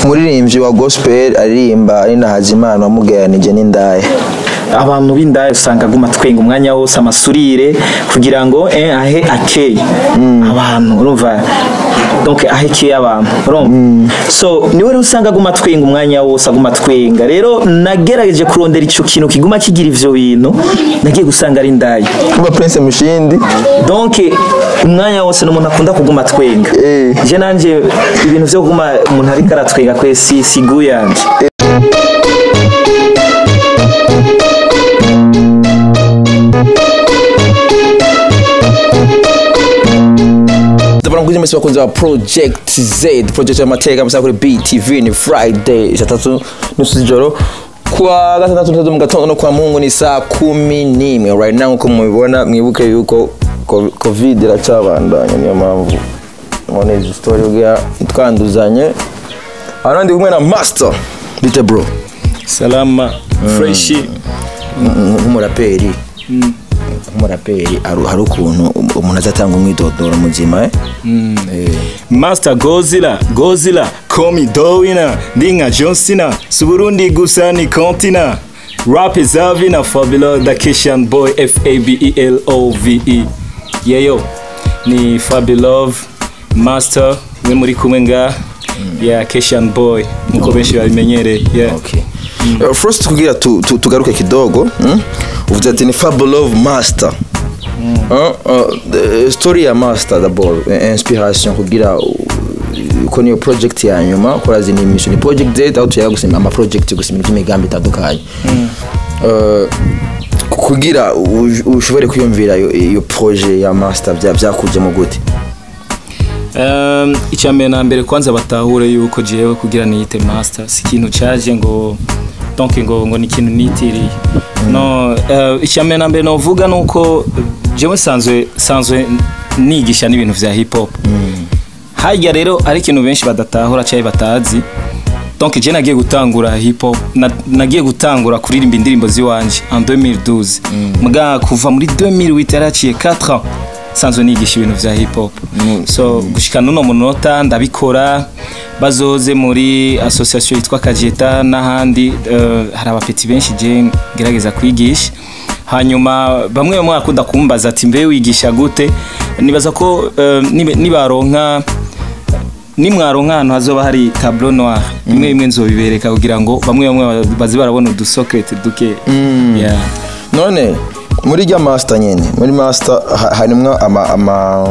umuririmbyi wa gospel aririmba ari na Hazimana wamugeranije n'indaya abantu b'indaya usanga aguma twenga umwanya wose amasurire kugira ngo eh, ahe akeye abantu urumva donc ahe keye abantu urumva so niwe rero usanga aguma twenga umwanya wose aguma twenga rero nagerageje kurondera ico kintu kiguma kigira ivyo bintu nagiye gusanga ari indaya kuba Prince Mushindi donc umwanya wose n'umuntu akunda kuguma twenga Eh. je nanje ibintu vyo kuguma umuntu ariko aratwenga kwe si sigu yanje ndabona kuri mesi bakunze ba project z project y'amateka musa kuri btv ni friday saa tatu nusu z'ijoro kuwa gatandatu ntatu mu gatondo no kwa mungu ni saa kumi n'imwe right now nkuko mubibona mwibuke yuko co- covid iracabandanya niyo mpamvu mubona izi story ubwira twanduzanye hano ndi kumwe na master bite bro salama freshi Nk- nk'umuraperi nk'umuraperi hari hari ukuntu umuntu azatanga umwidodoro muzima eh Eh. Master Gozilla, Gozilla, call me Dowina, Ndinga John Cena, Suburundi gusa ni Kontina. Rap is Avina, Fabulous, the Kishan boy, F-A-B-E-L-O-V-E. Yeyo, ni Fabulous, Master, we muri kumwe nga, yeah, Kishan boy, nkuko benshi babimenyereye, yeah. Okay. Uh, first kugira tu, tu, tugaruke kidogo mm? uvuze ati ni Fabulov Master Uh, uh, the story ya Master d'abord eh, inspiration kugira uh, ko niyo project ya nyuma korazi ni mission ni project Z aho tuyaga gusema ama project gusema imigambi itandukanye Uh, kugira u- ushobore kwiyumvira iyo- iyo projet ya Master bya byakujemo gute Um, icyambere na mbere kwanza batahure yuko jewe kugira niyite master si ikintu cyaje ngo donc ngo ngo ni ikintu nitiriye no uh, icyambere na mbere novuga nuko jewe sanzwe sanzwe nigisha n'ibintu vya hip hop harya rero ari ikintu benshi badatahura cyangwa batazi donc je nagiye gutangura hip hop na, nagiye gutangura kuririmba indirimbo ziwanje en 2012 muga kuva muri 2008 yaraciye 4 ans sanzwe nigisha ibintu vya hip hop so gushika nuno munota ndabikora bazoze muri association yitwa Kajeta n'ahandi uh, hari abapeti benshi je ngerageza kwigisha hanyuma bamwe bamwe bakunda kumbaza ati mbe wigisha gute nibaza ko uh, nibe- nibaronka nimwaronka ahantu hazoba hari tableau noir imwe imwe nzobibereka kugira ngo bamwe bamwe bazi barabona udusocrete duke yeah. none muri rya master nyene muri master ha- harimwo ama, ama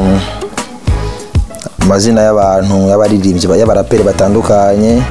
amazina y'abantu y'abaririmbyi ba- y'abaraperi batandukanye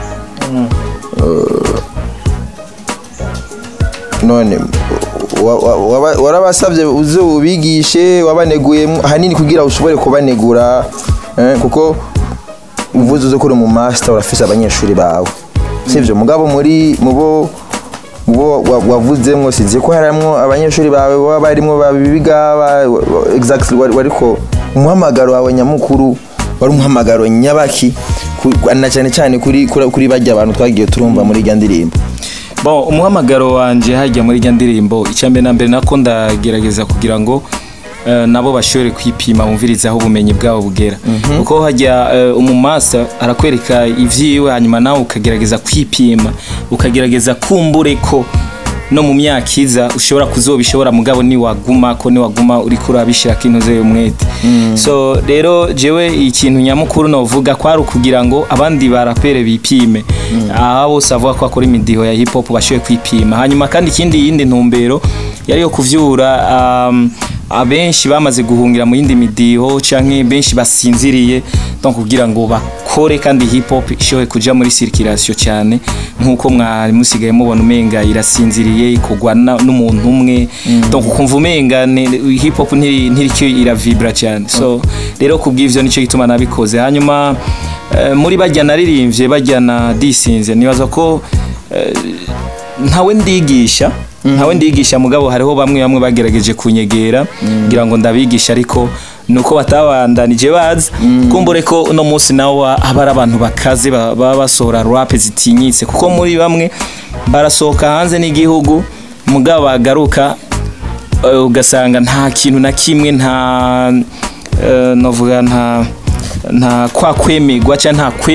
Uh, none wa- wa- waba- warabasabye uze ubigishe wabaneguye hanini kugira ushobore kubanegura eh, kuko uvuze uze kuri mu master urafise abanyeshuri bawe sivyo mugabo muri mubo mubo wa- wavuzemwo sinzi ko harimwo abanyeshuri bawe baba barimwo babiga ba- wa- exactly wari- wariko umuhamagaro wawe nyamukuru wari umuhamagaro nyabaki ku- na cyane cyane kuri kuri kuri bajya abantu twagiye turumva muri irya ndirimbo bon umuhamagaro wanje hajya muri rya ndirimbo icyambere na mbere nako ndagerageza kugira ngo eh, nabo bashobore kwipima bumvirize aho ubumenyi bwabo bugera kuko hajya eh, umumasa arakwereka ivyiwe hanyuma nawe ukagerageza kwipima ukagerageza kumbure ko no mu myaka iza ushobora kuzobishobora mugabo niwaguma ko niwaguma uriko urabishirako intuze umwete so rero jewe ikintu nyamukuru novuga kwari ukugira ngo abandi barapere bipime aha bose bavuga ko akora imidiho ya hip hop bashoboye kwipima hanyuma kandi ikindi yindi ntumbero yari yo kuvyura um, abenshi bamaze guhungira mu yindi midiho canke benshi basinziriye donc kugira ngo bakore kandi hip hop ishobore kuja muri circulation cyane nkuko mwari musigaye mubona umenga irasinziriye ikogwa na- n'umuntu umwe donc ukumva umenga ni- hip hop ntiri ntiricyo iravibra cyane so rero kubw'ivyo nico gituma nabikoze hanyuma eh, muri bajya naririmbye bajya na disinze nibaza ko eh, ntawe ndigisha ntawe ndigisha mugabo hariho bamwe bamwe bagerageje kunyegera ngira ngo ndabigisha ariko nuko batabandanije bazi kumbure ko uno munsi nawo haba ari abantu bakaze ba- baba basohora rap zitinyitse kuko muri bamwe barasohoka hanze n'igihugu mugabo bagaruka eh, ugasanga nta kintu na kimwe nta eh, novuga nta nta kwa kwemerwa cyangwa nta kwe-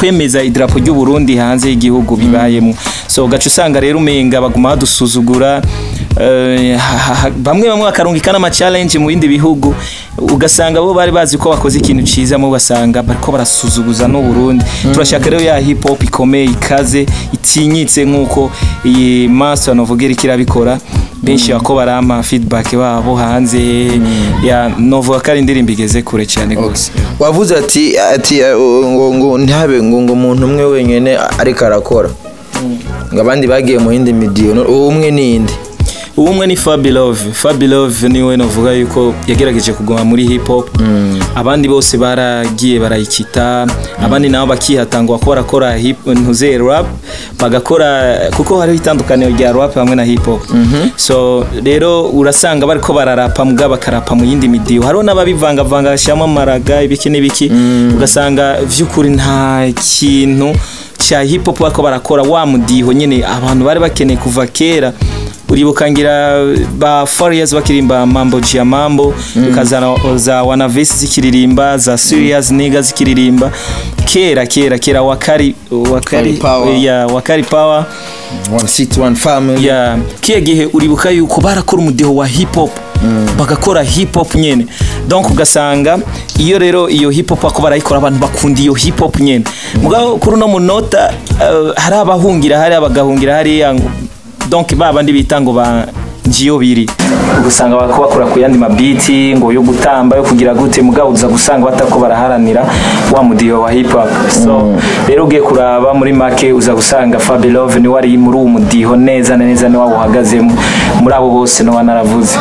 kwemeza idarapo ry'u Burundi hanze y'igihugu bibayemo so gaca usanga rero umenga baguma badusuzugura eh, ha- ha- bamwe bamwe bakarungika n'ama challenge mu bindi bihugu ugasanga bo bari bazi ko bakoze ikintu ciza mu basanga bariko barasuzuguza n'u Burundi turashaka rero ya hip hop ikomeye ikaze itinyitse nk'uko iyi master novuga iriko irabikora benshi bako barampa feedback babo hanze ya novuga ko ari indirimbo igeze kure cyane rwose wavuze ati ati eh, ngo ngo ntihabe ngo ngo umuntu umwe wenyine ariko arakora ngo abandi bagiye mu yindi midiyo no- uwo umwe ninde ubumwe ni Fabilove Fabilove niwe novuga yuko yagerageje kuguma muri hip hop abandi bose baragiye barayikita abandi nabo bakihatangwa ko barakora hip ntuze rap bagakora kuko hariho itandukaniro rya rap hamwe na hip hop so rero urasanga bariko bararapa muga bakarapa mu yindi midiyo hariho n'ababivangavanga bashyiramo amaraga ibiki n'ibiki ugasanga vy'ukuri nta kintu cya hip hop bariko barakora wa mudiho nyine abantu bari bakeneye kuva kera uribuka ngira ba Farious bakirimba mambo jia mambo ukazana za wanavesi zikiririmba za serious nigga zikiririmba kera kera kera wakari wakari Power. ya wakari power one city one family ya kiya gihe uribuka yuko barakora umudiho wa hip hop bagakora hip hop nyene donc ugasanga iyo rero iyo hip hop ako barayikora abantu bakunda iyo hip hop nyene mugabo kuri uno munota eh, hari abahungira hari abagahungira hariya ngo- donc ba bandi bita ngo ba njiyo biri ugasanga bako bakora ku yandi mabiti ngo yo gutamba yo kugira gute mugabo uza gusanga batako baraharanira wa mudiho wa hip hop so rero ugiye kuraba muri make uza gusanga Fabilove ni wari muri uwo mudiho neza na neza ni waba uhagazemo muri abo bose no wanaravuze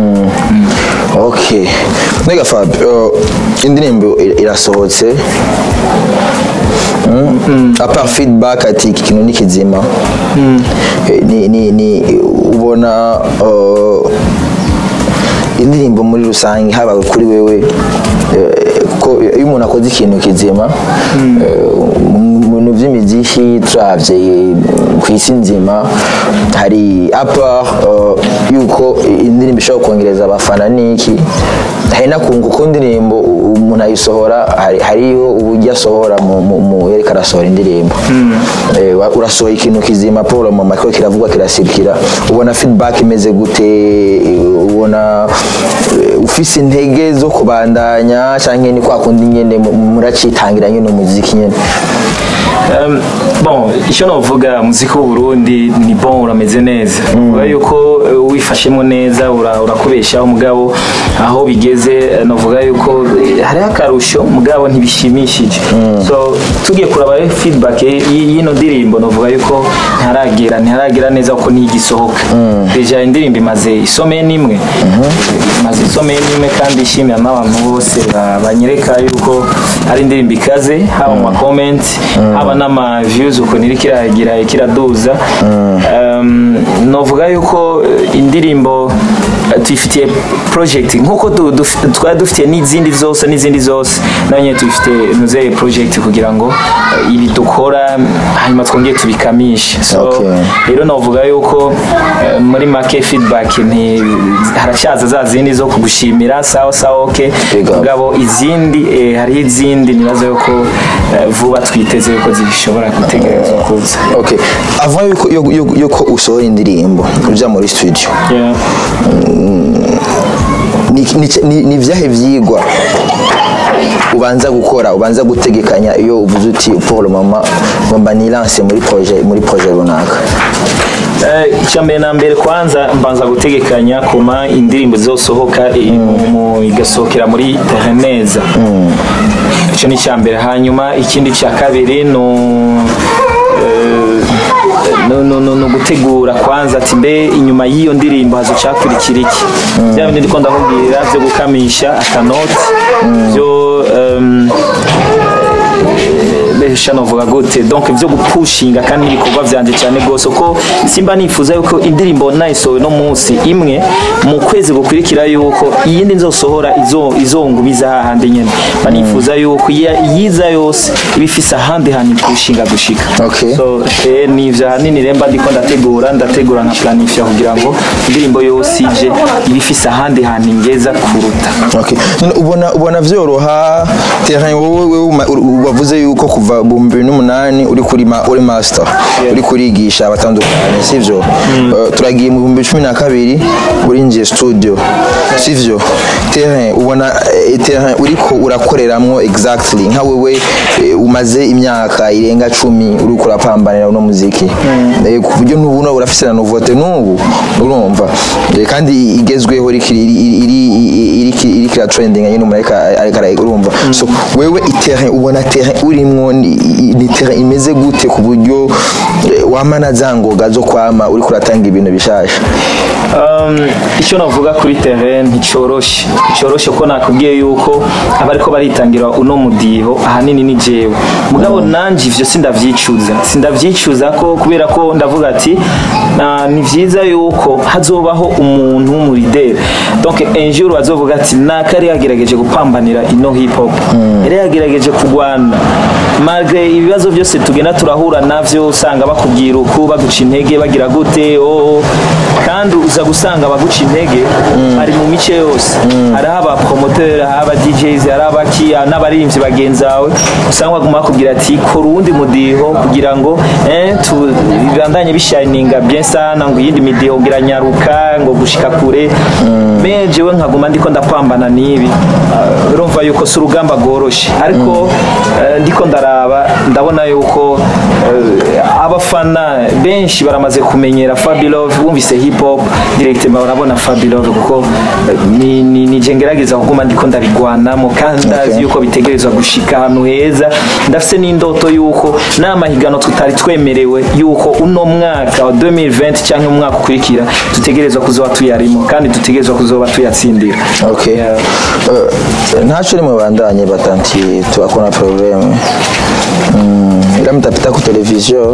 okay nega fab uh, indirimbo ir- irasohotse Mm. apart feedback ati iki kintu ni kizima Eh, ni, ni, ni ubona uh, indirimbo muri rusange haba kuri wewe eh, ko iyo umuntu akoze ikintu kizima eh, mu bintu by'imiziki turavye eh, ku isi nzima hari apa yuko indirimbo ishobora kongereza abafana niki hari nakungu ko indirimbo umuntu ayisohora hari- hariho uburyo asohora mu- mu- mu yereka arasohora indirimbo Eh, wa- urasohora ikintu kizima paul mu makuru kiravugwa kirasirikira ubona feedback imeze gute eh, ubona eh, ufise intege zo kubandanya canke ni kwa kundi nyene mu- muracitangira nyene umuziki nyene Um, bon icyo navuga muziki w'u Burundi ni bon urameze neza uvuga yuko uh, wifashemo neza ura- urakubeshaho mugabo aho bigeze eh, navuga yuko eh, hariho akarusho mugabo ntibishimishije so tugiye kuraba rero feedback y- y'ino ndirimbo navuga yuko ntaragera ntaragera neza kuko ntigisohoka deja indirimbo imaze isomeye n'imwe imaze isomeye n'imwe kandi ishimira n'abantu bose ba- banyereka yuko ari indirimbo ikaze haba mu ma comment haba n'ama views ukuntu iri kiragira kiraduza um, novuga yuko eh, indirimbo eh, tuyifitiye project nkuko du- duf- twari dufitiye n'izindi zose n'izindi zose nayo nyine tuyifitiye nuzeye project kugira ngo eh, ibi dukora hanyuma twongere tubikamishe so Okay. rero novuga yuko eh, muri make feedback nti haracyaza za zindi zo kugushimira sawa sawa okay Big up. mugabo izindi eh, hariho izindi nibaza yuko eh, vuba twiteze yuko zishobora gutegerezwa kuza okay avant yuko yo- yo- yuko usohora indirimbo uja muri studio Yeah. ni, ni, ni, ni vyahe vyigwa ubanza gukora ubanza gutegekanya iyo uvuze uti pour le moment ngomba nilance muri projet muri projet runaka Eh, icya mbere na mbere kwanza mbanza gutegekanya kuma indirimbo zizosohoka i- mu- igasohokera muri neza icyo ni icya mbere hanyuma ikindi cya kabiri ni u- eh, no- no- no- no gutegura kwanza ati mbe inyuma y'iyo ndirimbo hazocakurikira iki bya bindi ndiko ndakubwira byo gukamisha akanoti byo em, besha novuga gute donc byo gupushinga kandi ibikorwa vyanje cyane gose ko simba nifuza yuko indirimbo nayisohoye no munsi imwe mu kwezi gukurikira yuko iyindi nzosohora izo izongubiza hahandi nyene banifuza yuko iya- iyiza yose iba ifise ahandi hantu ipushinga gushika Okay. so eh, ni ivyo ahanini remba ndiko ndategura ndategura nka planifya kugira ngo indirimbo yose ije iba ifise ahandi hantu ingeza kuruta okay none ubona ubona vyoroha terrain wowe wewe uma- ur- wavuze yuko kuva uh, bumbi n'umunani uri kuri ma, uri master uri kurigisha abatandukanye sivyo uh, turagiye mu bihumbi cumi na kabiri urinjiye studio sivyo terrain ubona eh, terrain uriko urakoreramwo exactly nka wewe eh, umaze imyaka irenga cumi uriko urapambanira uno muziki Eh, ku buryo n'ubu urafise na novote n'ubu urumva Eh, kandi igezweho iriko iri- iri- iri- iriko iriko ira trending nyine umuntu ariko ariko arayigura, urumva so wewe iterrain ubona terrain urimwo ni i- ni terrain imeze gute ku buryo eh, wamana za ngoga zo kwama uriko uratanga ibintu bishasha Um, icyo navuga kuri terrain nticoroshe nticoroshe ko nakubwiye yuko abariko baritangira uno mudiho ahanini ni jewe mugabo nanje ivyo sindavyicuza sindavyicuza ko kubera ko ndavuga ati "Ah, ni vyiza yuko hazobaho umuntu w'umurideri donc un jour bazovuga ati naka yari yagerageje gupambanira ino hip hop yari yagerageje kurwana malgré ibibazo byose tugenda turahura navyo usanga bakubwira uku baguca intege bagira gute oh, kandi uza gusanga abaguca intege ari mu mice yose hariho abapromoteri hariho aba DJs hariho abakiya n'abaririmbyi bagenzi bawe usanga baguma bakubwira ati kora uwundi mudiho kugira ngo eh, tu- bibandanye bishininga bien sana ngo iyindi midiho ngira nyaruka ngo gushika kure me jewe nkaguma ndiko ndapambana n'ibi Ah, urumva yuko si urugamba rworoshe ariko eh, ndiko ndaraba ndabona yuko eh, abafana benshi baramaze kumenyera Fabilove bumvise hip hop directement barabona Fabilove kuko eh, ni, ni, ni je ngerageza kuguma ndiko ndabigwanamo kandi ndazi yuko bitegerezwa gushika ahantu heza ndafise n'indoto yuko n'amahigano tutari twemerewe yuko uno mwaka wa 2020 cyangwa umwaka ukurikira dutegerezwa kuzoba tuyarimo kandi dutegerezwa kuzoba tuyatsindira okay Yeah. uh, ntaco rimwe bandanye batanti tuakona probleme mm, ila mtapita ku televiziyo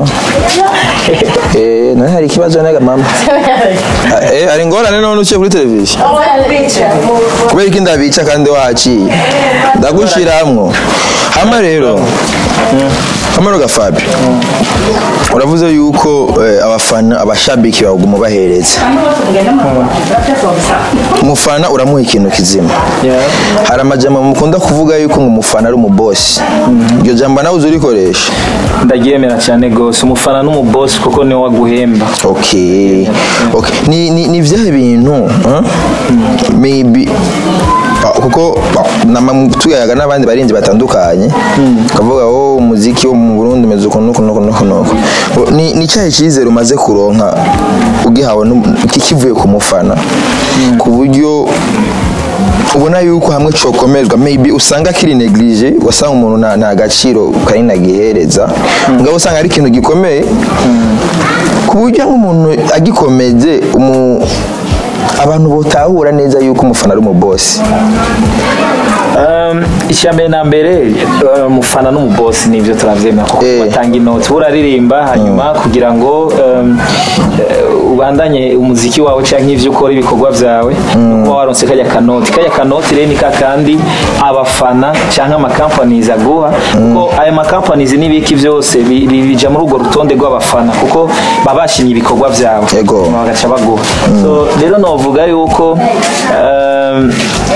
eh, none hari ikibazo nega mama Ah, eh, hari ingorane none uciye kuri televiziyo kubera iki ndabica kandi waciye ndagushiramwo hama rero hama rero gafabi uravuze yuko eh, abafana abashabiki baguma bahereza umufana uramuha ikintu kizima Yeah. hari amajambo mukunda kuvuga yuko ngo umufana ari umubosi iryo jambo nawe uzi urikoresha ndaryemera cyane gose umufana n'umubosi kuko niwe waguhemba okay okay ni ni ni vya bintu huh? maybe ah, kuko ah, nama tuyaga n'abandi barinzi batandukanye kavuga oh umuziki wo mu Burundi umeze uko nuko nuko nuko nuko Ngo, ni ni cyahe cyizere umaze kuronka ugihawe n'um- ki- kivuye ku mufana ku buryo ubona yuko hamwe cokomerwa maybe usanga kiri neglige wasanga umuntu nta nta gaciro kanini agihereza ngabo usanga ari ikintu gikomeye ku buryo nk'umuntu agikomeje umu abantu botahura neza yuko umufana ari umubosi Um, icya mbere na mbere uh, umufana n'umubosi nibyo turavyemera kuko Eh. batanga inoti uraririmba hanyuma kugira ngo um, uh, ubandanye umuziki wawe canke ivyo ukora ibikorwa vyawe nuko waronse kajya kanoti kajya kanoti rero ni kakandi abafana canke amakampanizi aguha kuko aya makampanizi n'ibiki vyose bi- bi- bija muri urwo rutonde rw'abafana kuko baba bashimye ibikorwa vyawe Ego. hanyuma bagaca baguha so rero novuga yuko um,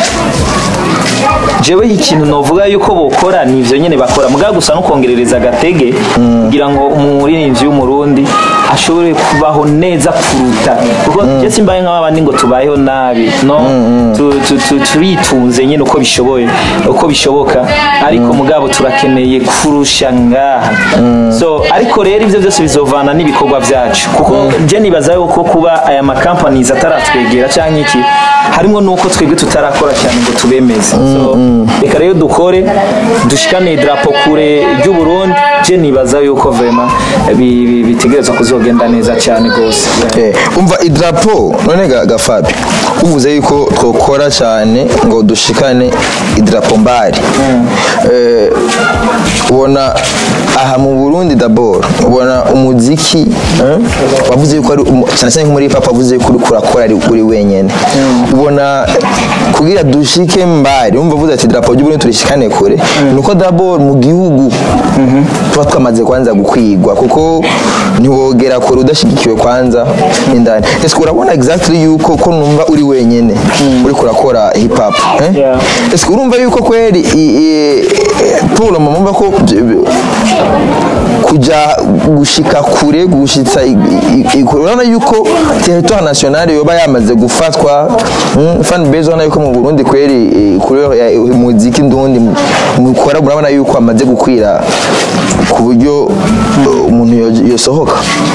jewe ikintu novuga yuko bokora ni ivyo nyene bakora mugabo gusa no kongerereza agatege kugira ngo umuririmbyi w'umurundi ashobore kubaho neza kuruta kuko je simbaye nk'abandi ngo tubayeho nabi no tu- tu- tu- turitunze nyene uko bishoboye uko bishoboka ariko mugabo turakeneye kurusha ngaha so ariko rero ivyo byose bizovana n'ibikorwa vyacu kuko je nibaza yuko kuba aya makampanies ataratwegera canke iki harimo nuko twebwe tutarakora cyane ngo tubemeze so reka rero dukore dushikane idarapo kure ry'u Burundi je nibaza yuko vraiment bi- bi- bitegerezwa kuzogenda neza cyane rwose Eh, umva idrapo none ga- gafabi uvuze yuko twokora cyane ngo dushikane idrapo mbari Eh, ubona aha mu Burundi d'abord ubona umuziki eh, wavuze yuko ari umu- cyane cyane nko muri papa wavuze yuko uriko urakora ari uri wenyene ubona kugira dushike mbari umva uvuze ati idrapo ry'u Burundi turishikane kure nuko d'abord mu gihugu tuba twamaze kwanza gukwigwa kuko ntiwogera kure udashigikiwe kwanza indani ese urabona exactly yuko ko numva uri wenyene uriko urakora hip hop eh? Yeah. Ese urumva yuko kweli i- i- pour le moment mva ko byo- kuja gushika kure gushitsa i- i- i- urabona yuko territoire national yoba yamaze gufatwa mm, fan base urabona yuko mu Burundi kweli eh, kure ya muziki ndundi mu- mukora murabona yuko amaze gukwira ku buryo eh, umuntu yo- yosohoka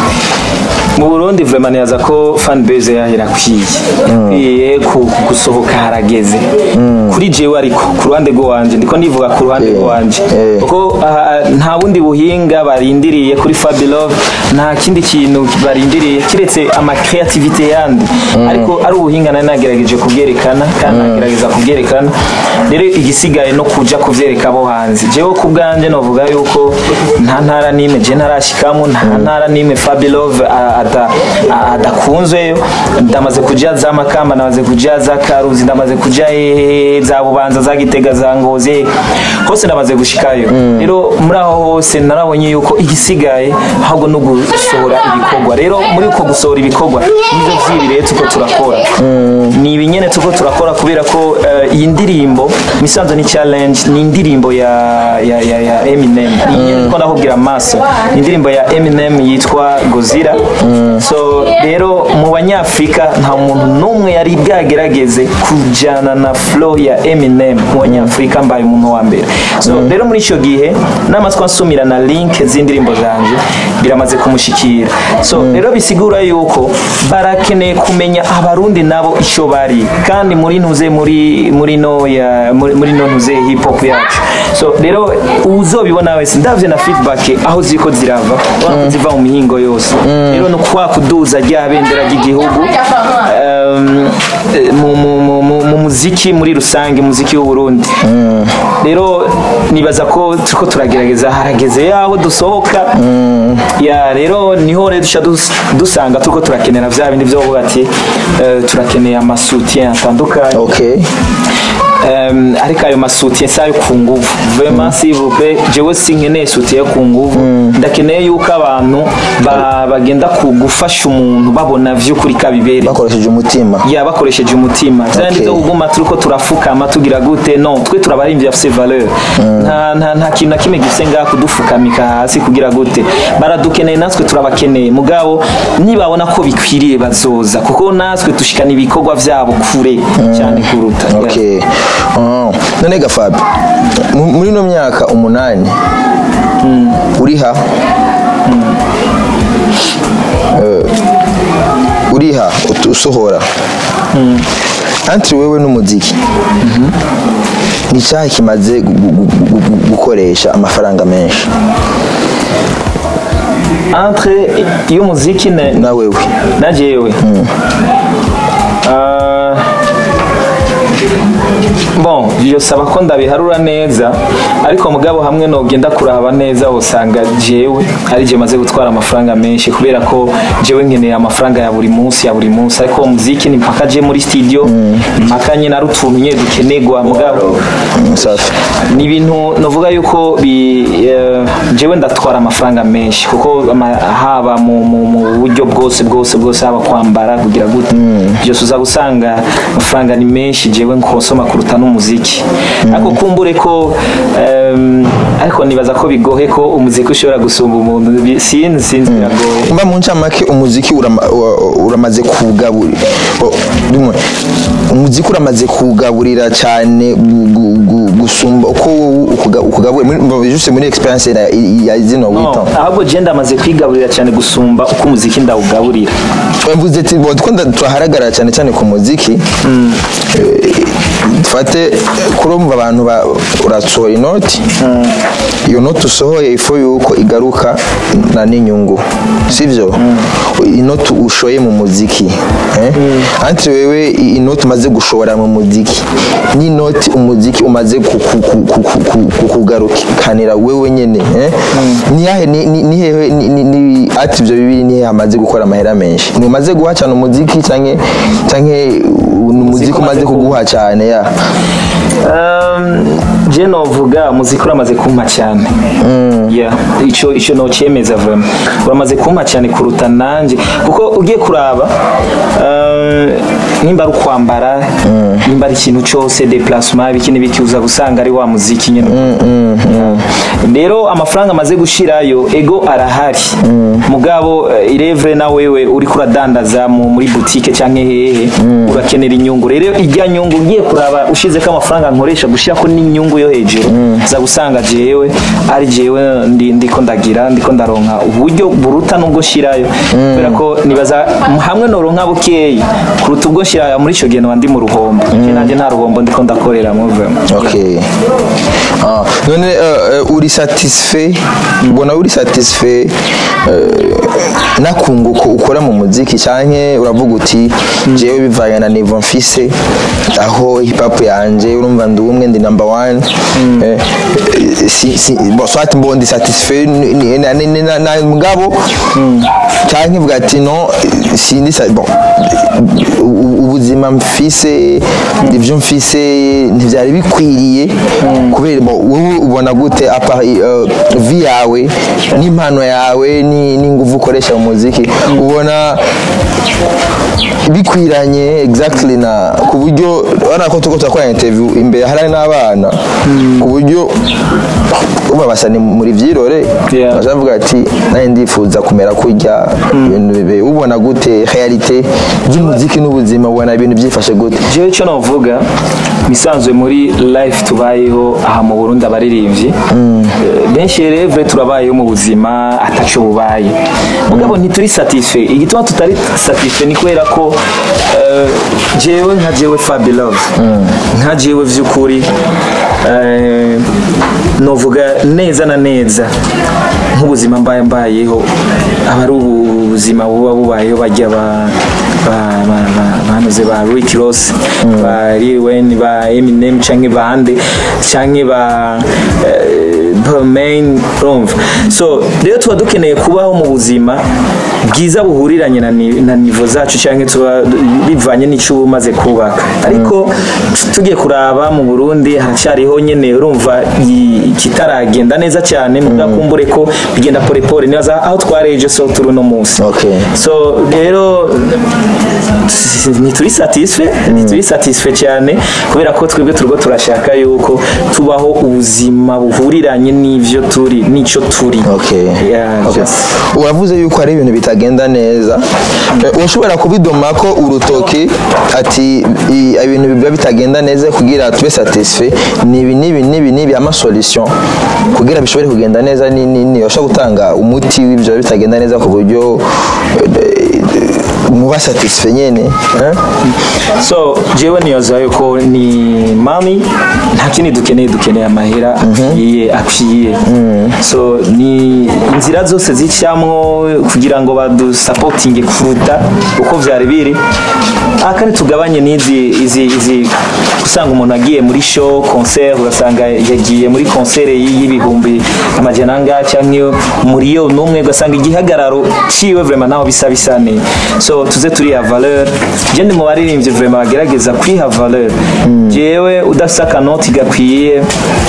mu burundi vraiment nibaza ko fan base yahera kwiye ikwiye ku- gusohoka harageze kuri jewe ariko ku ruhande rw'iwanje ndiko ndivuga ku ruhande Eh, rw'iwanje eh. kuko aha, nta bundi buhinga barindiriye kuri fabilove nta kindi kintu barindiriye kiretse ama creativity yandi ariko ari ubuhinga nari nagerageje kubwerekana kandi nagerageza kubwerekana rero igisigaye no kuja kuvyereka abo hanze jewe ku bwanje novuga yuko nta ntara n'imwe je ntarashikamo nta ntara n'imwe fabilove ada- a- adakunzweyo ndamaze kuja za makamba ndamaze kuja za karuzi ndamaze kuja hehe za bubanza za gitega za ngozi hose ndamaze gushikayo rero muri aho hose narabonye yuko igisigaye ahubwo no gusohora ibikorwa rero muri uko gusohora ibikorwa nivyo vy'ibi rero tuko turakora ni ibi nyene tuko turakora kubera ko eh, iyi ndirimbo misanzo ni challenge ni indirimbo ya ya ya, ya Eminem iyi nyene tuko ndakubwira amaso ni indirimbo ya Eminem yitwa Gozira so rero mu banyafrika nta muntu n'umwe yari bwagerageze kujana na flow ya Eminem mu banyafrika mbaye umuntu wa mbere so rero muri ico gihe namatwa nsumira na link z'indirimbo zanje biramaze kumushikira so rero bisigura yuko barakeneye kumenya abarundi nabo ico bari kandi muri ntuze muri muri no ya muri, muri no ntuze hip hop yacu so rero uzobibona wese ndavye na feedback aho ziko zirava ubona ko ziva mu mihingo yose rero no kwa kuduza rya bendera ry'igihugu um, eh, mu, mu, mu, mu, mu muziki muri rusange muziki w'u Burundi rero nibaza ko turiko turagerageza harageze yaho dusohoka ya rero niho rero duca dus- dusanga turiko turakenera vya bindi vyo kuvuga ati eh, turakeneye amasutien atandukanye okay Um, ariko ayo masutiye si ayo ku nguvu vraiment s'il vous plaît jewe sinkeneye sutiye ku nguvu ndakeneye yuko abantu ba- bagenda ku gufasha umuntu babona vy'ukuri kabibereye bakoresheje umutima ya bakoresheje umutima vyandi Okay. vyo kuguma turiko turafukama tugira gute no twe turabarimvye afise valeur nta nta nta kintu na kimwe gifise ngaha kudufukamika hasi kugira gute baradukeneye natwe turabakeneye mugabo nibabona ko bikwiriye bazoza kuko natwe dushikana ibikorwa vyabo kure cyane kuruta Yeah. okay oh. none gafabi mu- muri ino myaka umunani uriha Eh, uriha ut- usohora antri wewe n'umuziki ni cyahe kimaze gu- gu- gu- gu- gukoresha amafaranga menshi entre y'umuziki na na wewe na jewe Ah, bon yosaba ko ndabiharura neza ariko mugabo hamwe nogenda kuraba neza usanga jewe ari je maze gutwara amafaranga menshi kubera ko jewe nkeneye amafaranga ya buri munsi ya buri munsi ariko umuziki ni mpaka je muri studio mpaka nyine ari utuntu nyine dukenerwa mugabo Mm, safi ni ibintu navuga yuko bi eh, jewe ndatwara amafaranga menshi kuko ama- haba mu, mu, mu buryo bwose bwose bwose haba kwambara kugira gute byose uza gusanga amafaranga ni menshi jewe nkosoma kuruta n'umuziki ariko kumbure ko em, ariko nibaza ko bigohe ko umuziki ushobora gusumba umuntu Bi- sinzi sinzi biragoye mba mu ncamake umuziki urama- wa- uramaze kugaburira o, rimwe umuziki uramaze kugaburira cyane gu- gu- gu- gusumba uko wowe ukuga- ukugaburira muri juste muri experience ya, ya zino No, wita ahubwo je ndamaze kwigaburira cyane gusumba uko umuziki ndawugaburira mvuze ati bo twenda turaharagara cyane cyane ku muziki Eh, dufate kurumva abantu ba- urasohora inoti iyo noti usohoye ifu yuko igaruka na n'inyungu sivyo inoti ushoye mu muziki eh? anti wewe i- inoti umaze gushora mu muziki n'inoti umuziki umaze ku- ku- ku- ku- ku- ku- kukugarukanira wewe nyene eh? niyahe ni- ni- ni hehe ni- ni- ni- ati ivyo bibiri nihe hamaze gukora amahera menshi ntumaze guha cyane umuziki canke canke uh, ni umuziki umaze kuguha cyane ya Um, je novuga umuziki uramaze kumpa cyane yeah. ico ico nocyemeza vraiment uramaze kumpa cyane kuruta nanje kuko ugiye kuraba um, nimba ari ukwambara nimba ari ikintu cyose deplacement ibiki n'ibiki uza gusanga ari wa muziki nyine rero amafaranga amaze gushirayo ego arahari mugabo eh, irevre na wewe uri kuradandaza mu- muri boutique cyangwa hehe urakenera inyungu rero ijya nyungu ngiye kuraba ushize ko amafaranga nkoresha gushirako n'inyungu yo hejuru za gusanga jewe ari jewe ndi ndiko ndagira ndiko ndaronka uburyo buruta nubwo shirayo kubera ko nibaza hamwe noronka bukeyi kuruta ubwo shirayo muri ico gihe noba ndi mu ruhombo Je nanje nta ruhombo ndiko ndakorera mu vraiment ok ah, none uh, uh, uri satisfait ubona uri satisfait uh, n'akunguko ukora mu muziki canke uravuga uti jewe bivanye na niveau mfise aho hip hop yanje urumva ndi umwe ndi number one eh, eh, si, si, bon, soit mbo ndi satisfait ni- ni- na- ni- ni- na- na mugabo canke vuga ati no sindi sa- bon u- ubuzima mfise ivyo mfise ntivyari bikwiriye kubera bo wowe ubona gute apa uh, vi yawe n'impano yawe ni- n'inguvu ukoresha mu muziki ubona bikwiranye exactly na ku buryo urabona ko turiko turakora interview imbere hari n'abana ku buryo uba basa ni muri vyirore Yeah. bazavuga ati naye ndifuza kumera kurya ibintu bibe ubona gute realite ry'umuziki n'ubuzima ubona ibintu byifashe gute jewe icyo navuga misanzwe muri life tubayeho aha mu burundi abaririmbyi Eh, benshi revre turabayeho mu buzima ataco bubaye mugabo ntituri satisfait igituma tutari satisfait ni kubera ko eh, jewe nka jewe Fabi Love nka jewe vy'ukuri eh, novuga neza na neza nk'ubuzima mbaye mbayeho aba ari ubuzima buba bubayeho bajya ba ba- ba- ba- banoze ba Rick Ross ba Lil Wayne ba Eminem canke bande canke ba eh, Main urumva so rero tuba dukeneye kubaho mu buzima bwiza buhuriranye na, ni- na nivo zacu canke tuba bivanye n'ico uba umaze kubaka ariko tugiye kuraba mu Burundi haracyariho nyene urumva i- kitaragenda neza cyane mu bwakumbure ko bigenda pole pole nibaza aho twareje so turi no munsi Okay. so rero ntituri satisfait ntituri satisfait cyane kubera ko twebwe turiko turashaka yuko tubaho ubuzima buhuriranye n'ivyo turi n'ico turi Okay. Yeah, Okay. just- uravuze yuko hari ibintu bitagenda neza Eh, ushobora kubidoma ko urutoki ati i- ibintu biba bitagenda neza kugira tube satisfait ni ibi n'ibi n'ibi n'ibi ama solution kugira bishobore kugenda neza ni ni ni ushobora gutanga umuti w'ibyo biba bitagenda neza ku buryo eh, muba satisfait nyene eh? so jewe niyoza yuko ni mami nta kindi dukeneye dukeneye amahera akwiye akwiye so ni inzira zose zicamwo kugira ngo badusapotinge kuruta uko vyari biri ah kandi tugabanye n'izi izi izi usanga umuntu agiye muri show concert ugasanga yagiye muri concert y'ibihumbi amajana angahe canke muri n'umwe ugasanga igihagararo ciwe vraiment naho bisa bisa neza so tuze turiha valeur je ndi mu baririmbyi vraiment bagerageza kwiha valeur jewe udafise akanoti gakwiye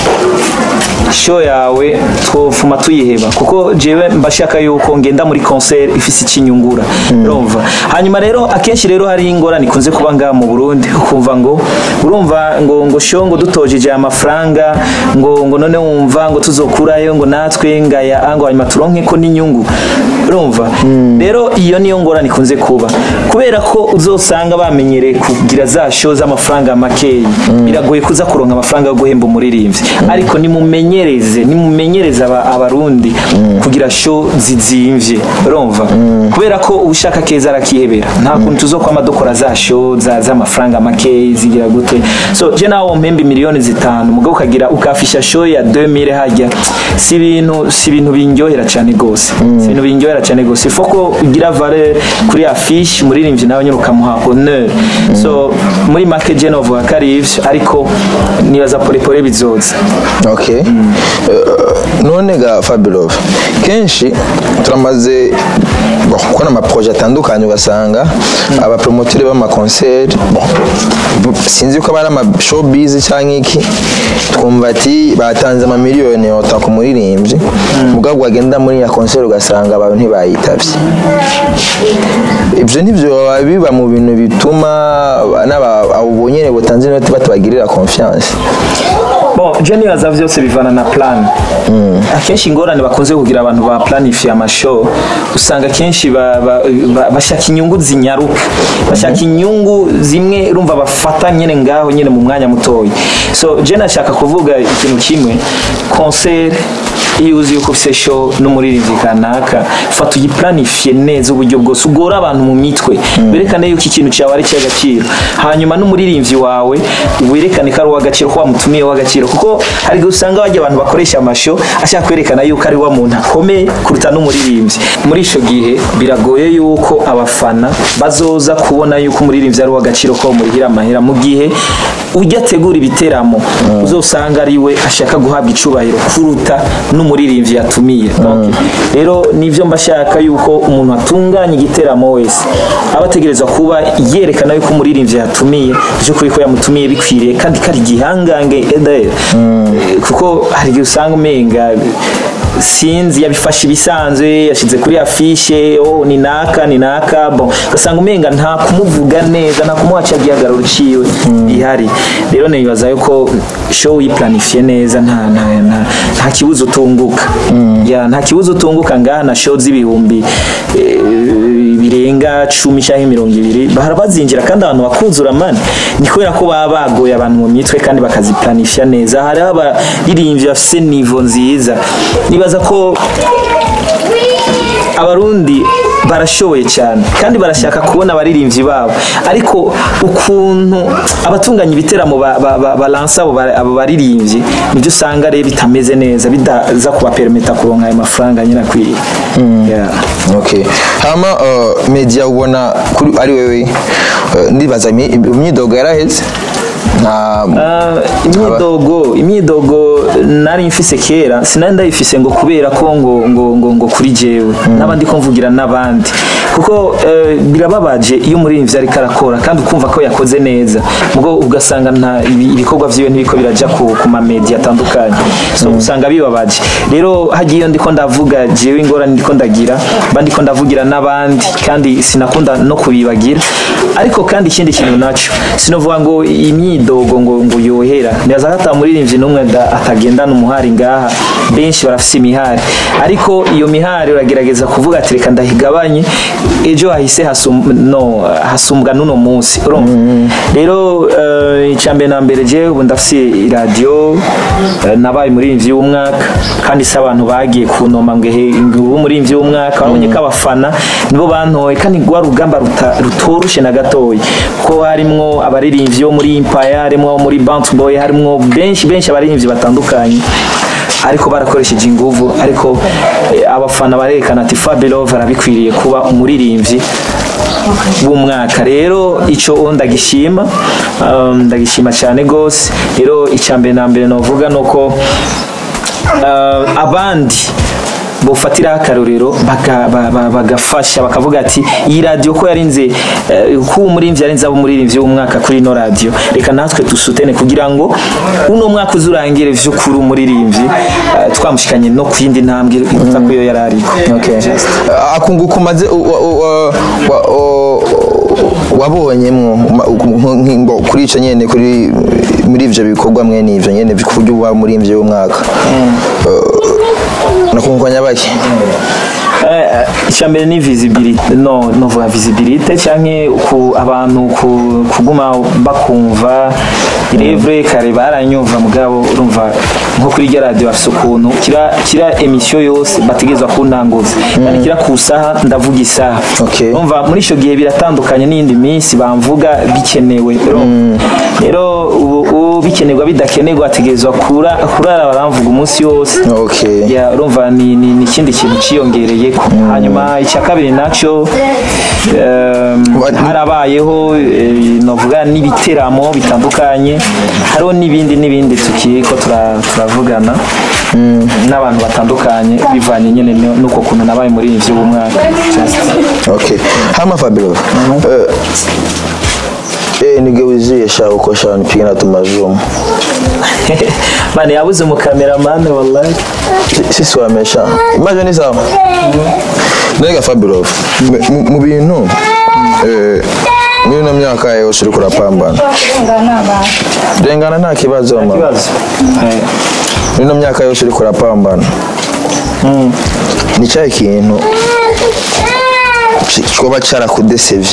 show yawe twofuma tuyiheba kuko jewe mbashaka yuko ngenda muri concert ifise ikinyungura urumva hanyuma rero akenshi rero hari ingorane ikunze kuba ngaha mu Burundi ukumva ngo urumva ngo ngo show ngo dutojeje amafaranga ngo ngo none wumva ngo tuzokurayo ngo natwe ngaya ngo hanyuma turonke ko n'inyungu urumva rero iyo niyo ngorane ikunze kuba kubera ko uzosanga bamenyereye kugira za show z'amafaranga makeyi biragoye kuza kuronka amafaranga yo guhemba umuririmbyi ariko nimumenyereze nimumenyereze aba- abarundi kugira show zizimvye urumva kubera ko ushaka keza arakihebera nta kuntu tuzokwama dukora za show za z'amafaranga makeyi zigira gute so je nawe mpemba miliyoni zitanu mugabo ukagira ukafisha show ya 2000 hajya si ibintu si ibintu bindyohera cyane gose si ibintu bindyohera cyane gose ifo ko ugira valeur kuri affiche muririmbyi nawe nyine ukamuha honneur so muri make je novuga ko ari ivyo ariko nibaza pole pole bizoza okay Eh, none ga Fabulov kenshi turamaze bon kuko n'amaproje atandukanye ugasanga abapromoteri b'amakonseri bon bu- sinzi ko aba ari amashowbiz cyangwa iki twumva ati batanze amamiliyoni yota ku muririmbyi mugabo wagenda muri ya konseri ugasanga abantu ntibayitavye ibyo nibyo biba mu bintu bituma n'aba- abo bonyene butanze inoti batabagirira confiance bon je nibaza vyose bivana na plan akenshi ingorane bakunze kugira abantu ba planifiye amashow usanga kenshi ba- ba- ba- bashaka inyungu zinyaruka bashaka inyungu zimwe urumva bafata nyene ngaho nyene mu mwanya mutoya so je nashaka kuvuga ikintu kimwe concert iyo uzi yuko ufise show n'umuririmbyi kanaka fata uyiplanifiye neza uburyo bwose ugora abantu mu mitwe berekane yuko ikintu cyawe ari cy'agaciro hanyuma n'umuririmbyi wawe werekane ko ari uw'agaciro ko wamutumiye w'agaciro kuko hari igihe usanga bajya abantu bakoresha amasho ashaka kwerekana yuko ari wa muntu akomeye kuruta n'umuririmbyi muri icyo gihe biragoye yuko abafana bazoza kubona yuko umuririmbyi ari uw'agaciro ko murihira amahera mu gihe ujya ategura ibiteramo uzosanga ari we ashaka guhabwa icubahiro kuruta n'umuririmbyi yatumiye Donc, rero nivyo mbashaka yuko umuntu atunganya igiteramo wese aba ategerezwa kuba yerekana yuko umuririmbyi yatumiye by'ukuri ko yamutumiye bikwiriye kandi kari igihangange edahera kuko hari igihe usanga umenga sinzi yabifashe ibisanzwe yashyize kuri afishe oh ni naka ni naka bon ugasanga umenga nta kumuvuga neza nta kumuha cya gihagararo ciwe ihari rero nibaza yuko show uyiplanifiye neza nta nta nta, nta kibuzo utunguka ya nta kibuzo utunguka ngaha na show z'ibihumbi eh, birenga cumi cyangwa mirongo ibiri bahora bazinjira kandi abantu bakuzura mani ni kubera ko baba bagoye abantu mu mitwe kandi bakaziplanifya neza hari abaririmbyi bafise nivo nziza nibaza ko abarundi barashoboye cyane kandi barashaka kubona abaririmbyi babo ariko ukuntu abatunganya ibiteramo ba- ba- ba- balansa abo ba- abo baririmbyi nibyo usanga rero bitameze neza bidaza kubapermita kuronka ayo mafaranga nyine akwiye Yeah. okay hama uh, media ubona kuri ari wewe uh, ndibaza imi- imyidogo yaraheze nta Ah, imyidogo imyidogo nari mfise kera sinari ndayifise ngo kubera ko ngo ngo ngo, ngo kuri jewe n'abandi ko mvugira n'abandi kuko eh, birababaje iyo umuririmbyi ariko arakora kandi ukumva ko yakoze neza mugo ugasanga nta ibi- ibikorwa vyiwe ntibiko biraja ku, ku mamedia atandukanye so usanga bibabaje rero hagiye iyo ndiko ndavuga jewe ingorane ndiko ndagira mba ndiko ndavugira n'abandi kandi sinakunda no kubibagira ariko kandi ikindi kintu naco sinovuga ngo imyidogo ngo ngo yohera ndaza hata muririmbyi n'umwe da- atagendana umuhari ngaha benshi barafise imihari ariko iyo mihari uragerageza kuvuga ati reka ndahigabanye ejo hahise hasum, no, hasumbwa n'uno munsi urumva rero uh, icambere na mbere je ubu ndafise iradiyo uh, nabaye umuririmbyi w'umwaka kandi si abantu bagiye kunoma ngo ehe ngubu umuririmbyi w'umwaka babonye ko abafana nibo bantoye kandi rwa rugamba ruta- rutoroshe na gatoya ko harimwo abaririmbyi bo muri Empire harimwo abo muri Bounce Boy harimwo benshi benshi abaririmbyi batandukanye ariko barakoresheje inguvu ariko eh, abafana barerekana ati Fabelove arabikwiriye kuba umuririmbyi w'umwaka rero icyo ndagishima um, ndagishima cyane gose rero icya na mbere novuga nuko uh, abandi bofatiraho akarorero baga- ba- ba- bagafasha bakavuga ati iyi radiyo ko yarinze eh, ko umuririmbyi yarinze abo umuririmbyi w'umwaka kuri ino radiyo reka natwe dusutene kugira ngo uno mwaka uzurangire vy'ukuri umuririmbyi eh, twamushikanye no ku yindi ntambwe iruta ko yo yari ariko okay Uh, akunguka umaze u- wa- u- wa- wa- u- wabonyemwo ma- nk- nk- ngo kuri ico nyene kuri muri ivyo bikorwa mwene ivyo nyene kuburyo uba muri ivyo y'umwaka nakunguka nyabaki icyambere ni visibility no novuga visibility canke ku abantu ku- kuguma bakumva irevure kare baranyumva mugabo urumva nko kuri rya radio bafise ukuntu kira kira emission yose bategezwa kuntanguza kandi kira ku saha ndavuga isaha Okay. urumva muri ico gihe biratandukanye n'iyindi minsi bamvuga bikenewe urumva. rero ubu ubu bikenerwa bidakenerwa ategerezwa kura kurara baramvuga umunsi wose okay ya urumva ni ni ni ikindi kintu ciyongereye hanyuma icya kabiri nacyo em, Wa- harabayeho eh, novuga n'ibiteramo bitandukanye hariho n'ibindi n'ibindi tukiri ko tura- turavugana n'abantu batandukanye bivanye nyine no- n'uko kuntu nabaye muri ivyo umwaka just okay hama fabio eh eh nigeuzie sha uko sha nipige na tumajumu mane yabuze umukameramani wallahi Si- sisi wamesha imagine ni sawa nega fabio mu- mu bintu eh muri ino myaka yose uriko urapambana rengana nta kibazo mama kibazo Eh, muri ino myaka yose uriko urapambana ni cyahe kintu ki- coba carakudesevye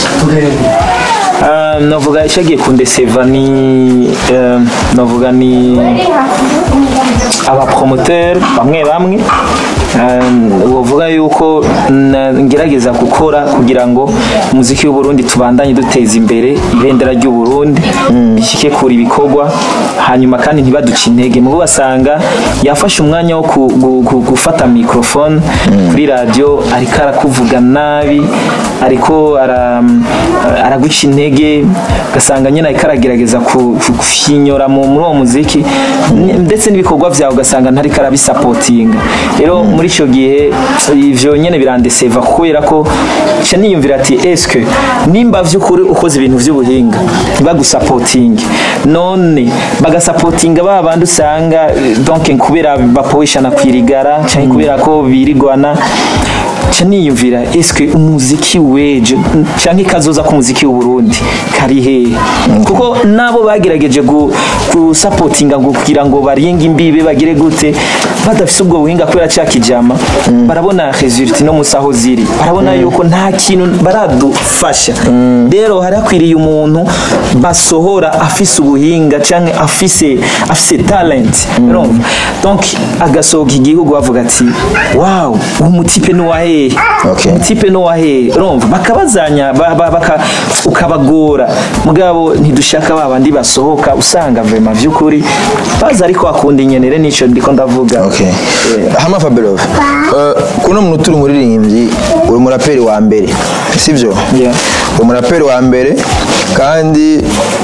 Ah, navuga icyagiye kundeseva ni eh, navuga ni abapromoteri bamwe bamwe eh, bavuga yuko na- ngerageza gukora kugira ngo umuziki w'uburundi tubandanye duteza imbere ibendera ry'uburundi bishyike kure ibikorwa hanyuma kandi ntibaduce intege mubo basanga yafashe umwanya wo ku- gu- gu- gufata mikrofone kuri radiyo ariko arakuvuga nabi ariko ara- araguca intege ugasanga nyine ariko aragerageza ku- ku- kufinyora mu- muri uwo muziki n- ndetse n'ibikorwa byawe ugasanga ntariko arabisapotinga rero muri icyo gihe ivyo nyene birandeseva kubera ko nca niyumvira ati eske nimba vy'ukuri ukoze ibintu vy'ubuhinga ntibagusapotinge none bagasapotinga ba bandi usanga eh, donc kubera bapoweshana kwirigara canke kubera ko birigwana nca niyumvira eske umuziki weje canke kazoza k'umuziki w'uburundi kari hehe kuko nabo bagerageje gu- gusapotinga ngo kugira ngo baringe imbibe bagire gute badafise ubwo buhinga kubera ca kijama barabona resultat no musi aho ziri barabona yuko nta kintu baradufasha rero hari hakwiriye umuntu basohora afise ubuhinga canke afise afise talent urumva donc agasohoka igihugu bavuga ati wow uwo mutipe ni uwahehe Okay. umutipe ni uwahehe urumva bakabazanya ba- ba- baka- ukabagora mugabo ntidushaka ba bandi basohoka usanga vema vy'ukuri baza ariko akunda inyenere nico ndiko ndavuga okay Eh, hama fabio uh, kuno muntu turi umuririmbyi uri umuraperi wa mbere sivyo Yeah. uri umuraperi wa mbere kandi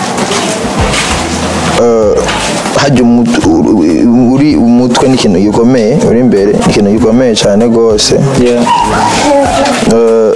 uh, hajya umutu- uri- uri umutwe ni ikintu gikomeye uri imbere ni ikintu gikomeye cyane rwose yeah. Uh,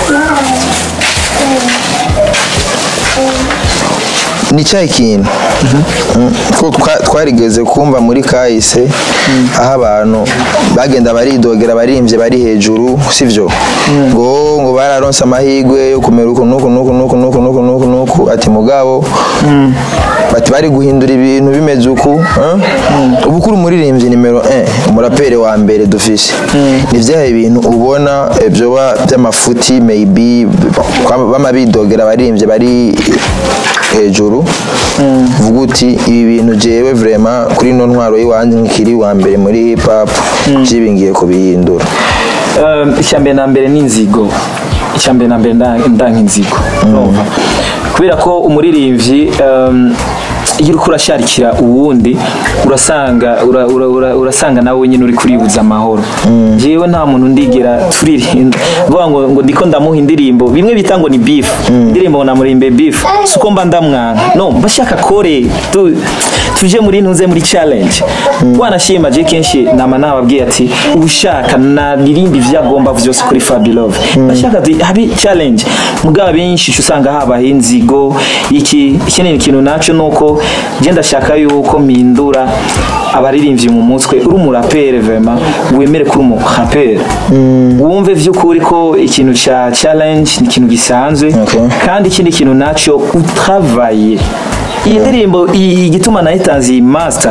ni cyahe kintu Mm, ko twa- twarigeze kumva muri kahise aho abantu bagenda baridogera abaririmbyi bari hejuru sivyo ngo ngo bararonse amahirwe yo kumera uku nuku nuku nuku nuku nuku nuku nuku ati mugabo bati bari guhindura ibintu bimeze uku eh? ubu kuri umuririmbyi nimero 1 umuraperi wa mbere dufise ni vyahe bintu ubona eh, vyoba vy'amafuti maybe kwa- bama bidogera abaririmbyi bari hejuru vuga uti ibi bintu jewe vraiment kuri ino ntwaro y'iwanje nkiri wa mbere muri hip hop jibi ngiye kubihindura Um, icyambere na mbere ni inzigo icyambere na mbere nda- ndanka inzigo urumva kubera ko umuririmbyi um, iyo uriko urasharikira uwundi urasanga ura, ura, ura, urasanga nawe nyine uri kuribuza amahoro jewe nta muntu ndigera turirimba vuga ngo ngo ndiko ndamuha indirimbo bimwe bita ngo ni beef indirimbo ngo namurimbe beef suko mba ndamwanka no bashaka kore tu, tuje muri ntuze muri challenge wanashima je kenshi nama nababwiye ati ushaka naririmba ivyo agomba vyose kuri Fabilove bashaka ati habi challenge mugabo benshi uca usanga habaho inzigo iki ikindi kintu naco nuko je ndashaka yuko mpindura abaririmbyi mu mutwe uri umurapere vraiment wemere kuri umurapere wumve vy'ukuri ko ikintu ca challenge ni ikintu gisanzwe Okay. kandi ikindi kintu naco utravaye iyi ndirimbo i- igituma nayitanze iyi master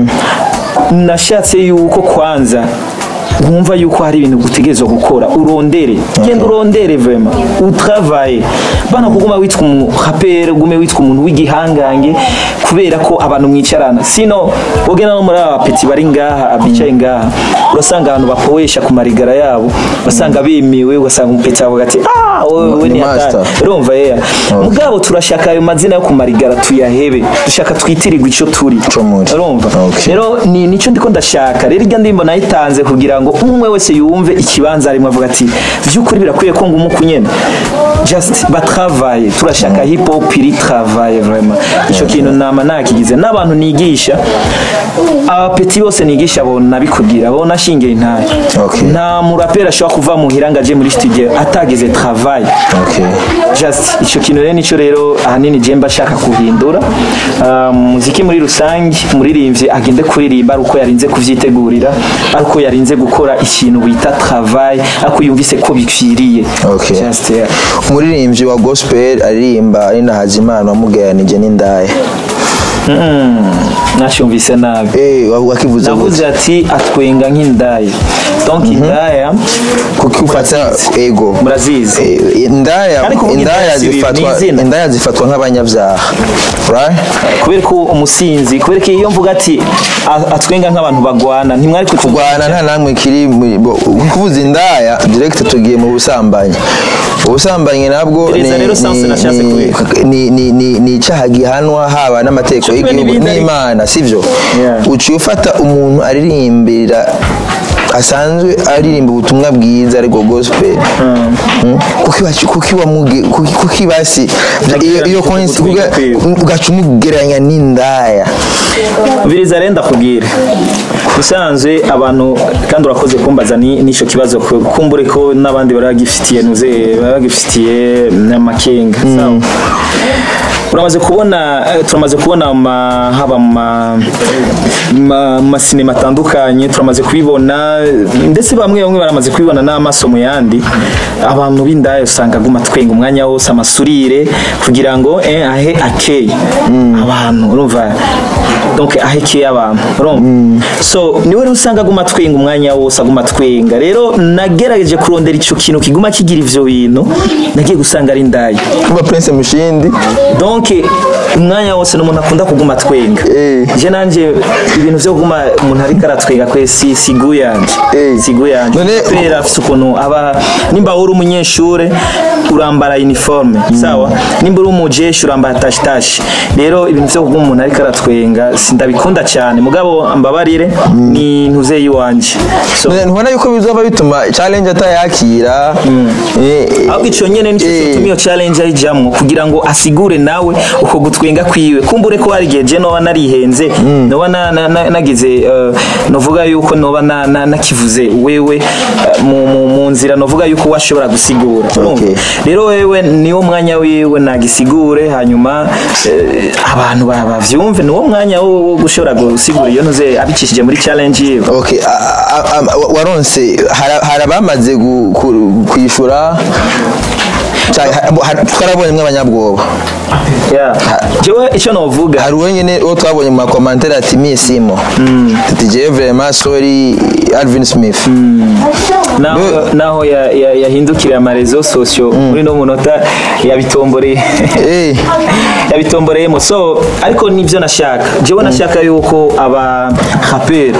nashatse yuko kwanza wumva yuko hari ibintu utegerezwa gukora urondere genda urondere vema utravaye bana kuguma witwa umuraperi ugume witwa umuntu w'igihangange kubera ko abantu mwicarana sino ugena no muri aba peti bari ngaha bicaye ngaha urasanga abantu bapowesha ku marigara yabo basanga bemewe ugasanga umupeti avuga ati ah wowe Ni ni master." hatari urumva yeya mugabo turashaka ayo mazina yo ku marigara tuyahebe dushaka twitirirwe ico turi Ico muri. urumva Okay. rero ni nico ndiko ndashaka rero irya ndimbo nayitanze kugira ngo umwe wese yumve ikibanza arimo avuga ati vy'ukuri birakwiye ko ngo umuku nyene just batravaye turashaka hip hop iri travaye vraiment ico kintu nama nakigize n'abantu nigisha abapeti bose nigisha bona bikubwira bona ashingiye intaye Okay. nta muraperi ashobora kuva muhira ngo aje muri studio atagize travail okay just icyo kintu rero nicyo rero ahanini je mba nshaka guhindura Ah, muziki muri rusange umuririmbyi agende kuririmba ari uko yarinze kuvyitegurira ari uko yarinze gukora ikintu bita travail ariko yumvise ko bikwiriye Okay. just yeah. umuririmbyi wa gospel aririmba ari na Hazimana wamugeranije n'indaya nacyumvise nabi eh wakivuze navuze ati atwenga nk'indaya donc indaya kuko ufata ego murazizi Eh, indaya Kandi kuvuga indaya indaya si zifatwa ni izina. indaya zifatwa nk'abanyabyaha right kubera ko umusinzi kubera ko iyo mvuga ati a- atwenga nk'abantu bagwana ntimwari kutuvuga kurwana nta namwe kiri muri- bo- kuvuza indaya direct tugiye mu busambanyi ubusambanyi nabwo ni- Gereza rero sanse ni- nashatse ni- kubika. ni- ni- ni ni icyaha gihanwa haba n'amategeko Cyo kimwe y'igihugu n'ibindi ariko. n'imana sivyo Yeah. uciye ufata umuntu aririmbira asanzwe aririmba ubutumwa bwiza ariko gospel Mm. kuki wacu- kuki wamuge kuki kuki basi iyo iyo coinc- Gutwika kwiwe. ugaca umugereranya n'indaya biriza rero ndakubwira usanzwe abantu kandi urakoze kumbaza ni- n'icyo kibazo ku- kumbure ko n'abandi bari bagifitiye nuze bari bagifitiye n'amakenga sawa uramaze kubona eh, turamaze kubona ma- haba mu ma- ma- mu masinema atandukanye turamaze kubibona ndetse bamwe bamwe baramaze kubibona n'amaso mu yandi abantu b'indaya usanga aguma twenga umwanya wose amasurire kugira ngo eh, ahe akeye abantu urumva donc ahekeye abantu urumva so niwe rero usanga aguma twenga umwanya wose aguma twenga rero nagerageje kurondera icyo kintu kiguma kigira ivyo bintu nagiye gusanga ari indaya kuba prince mushindi donc umwanya wose n'umuntu akunda kuguma twenga Eh. je nanje ibintu vyo kuguma umuntu ariko aratwenga kwe si sigu yanje Eh. sigu yanje None- pera afise ukuntu aba nimba uri umunyeshure urambara uniforme sawa nimba uri umujeshi urambara tashi tashi rero ibintu vyo kuguma umuntu ariko aratwenga sindabikunda cyane mugabo ambabarire ni ntuze yiwanje so ntubona yuko bizaba bituma challenge atayakira Eh, ahubwo ico nyene nico eh, gituma iyo challenge ayijamwo kugira ngo asigure nawe uko gutwenga kwiwe kumbure ko hari igihe je noba narihenze noba na- na- na- nagize eh, novuga yuko noba na- na- nakivuze wewe eh, mu- mu- mu nzira novuga yuko washobora gusigura urumva? rero wewe niwo mwanya wiwe nagisigure hanyuma eh, abantu ba- bavyumve niwo mwanya wo wo gushobora gusigura iyo ntuze abicishije muri challenge yiwe okay a- a- a- waronse hari hari abamaze gu- ku- kwishura Ca- ha- ha- twarabonye mw'abanyabwoba Yeah. jewe icyo novuga hari uwo nyine uwo twabonye mu makomantere ati mi simo tuti jewe vraiment sorry alvin smith naho naho ya- ya- yahindukiriye amarezo sosiyo muri no munota yabitomboreye Eh. yabitomboreyemo so ariko nibyo nashaka jewe nashaka yuko aba raperi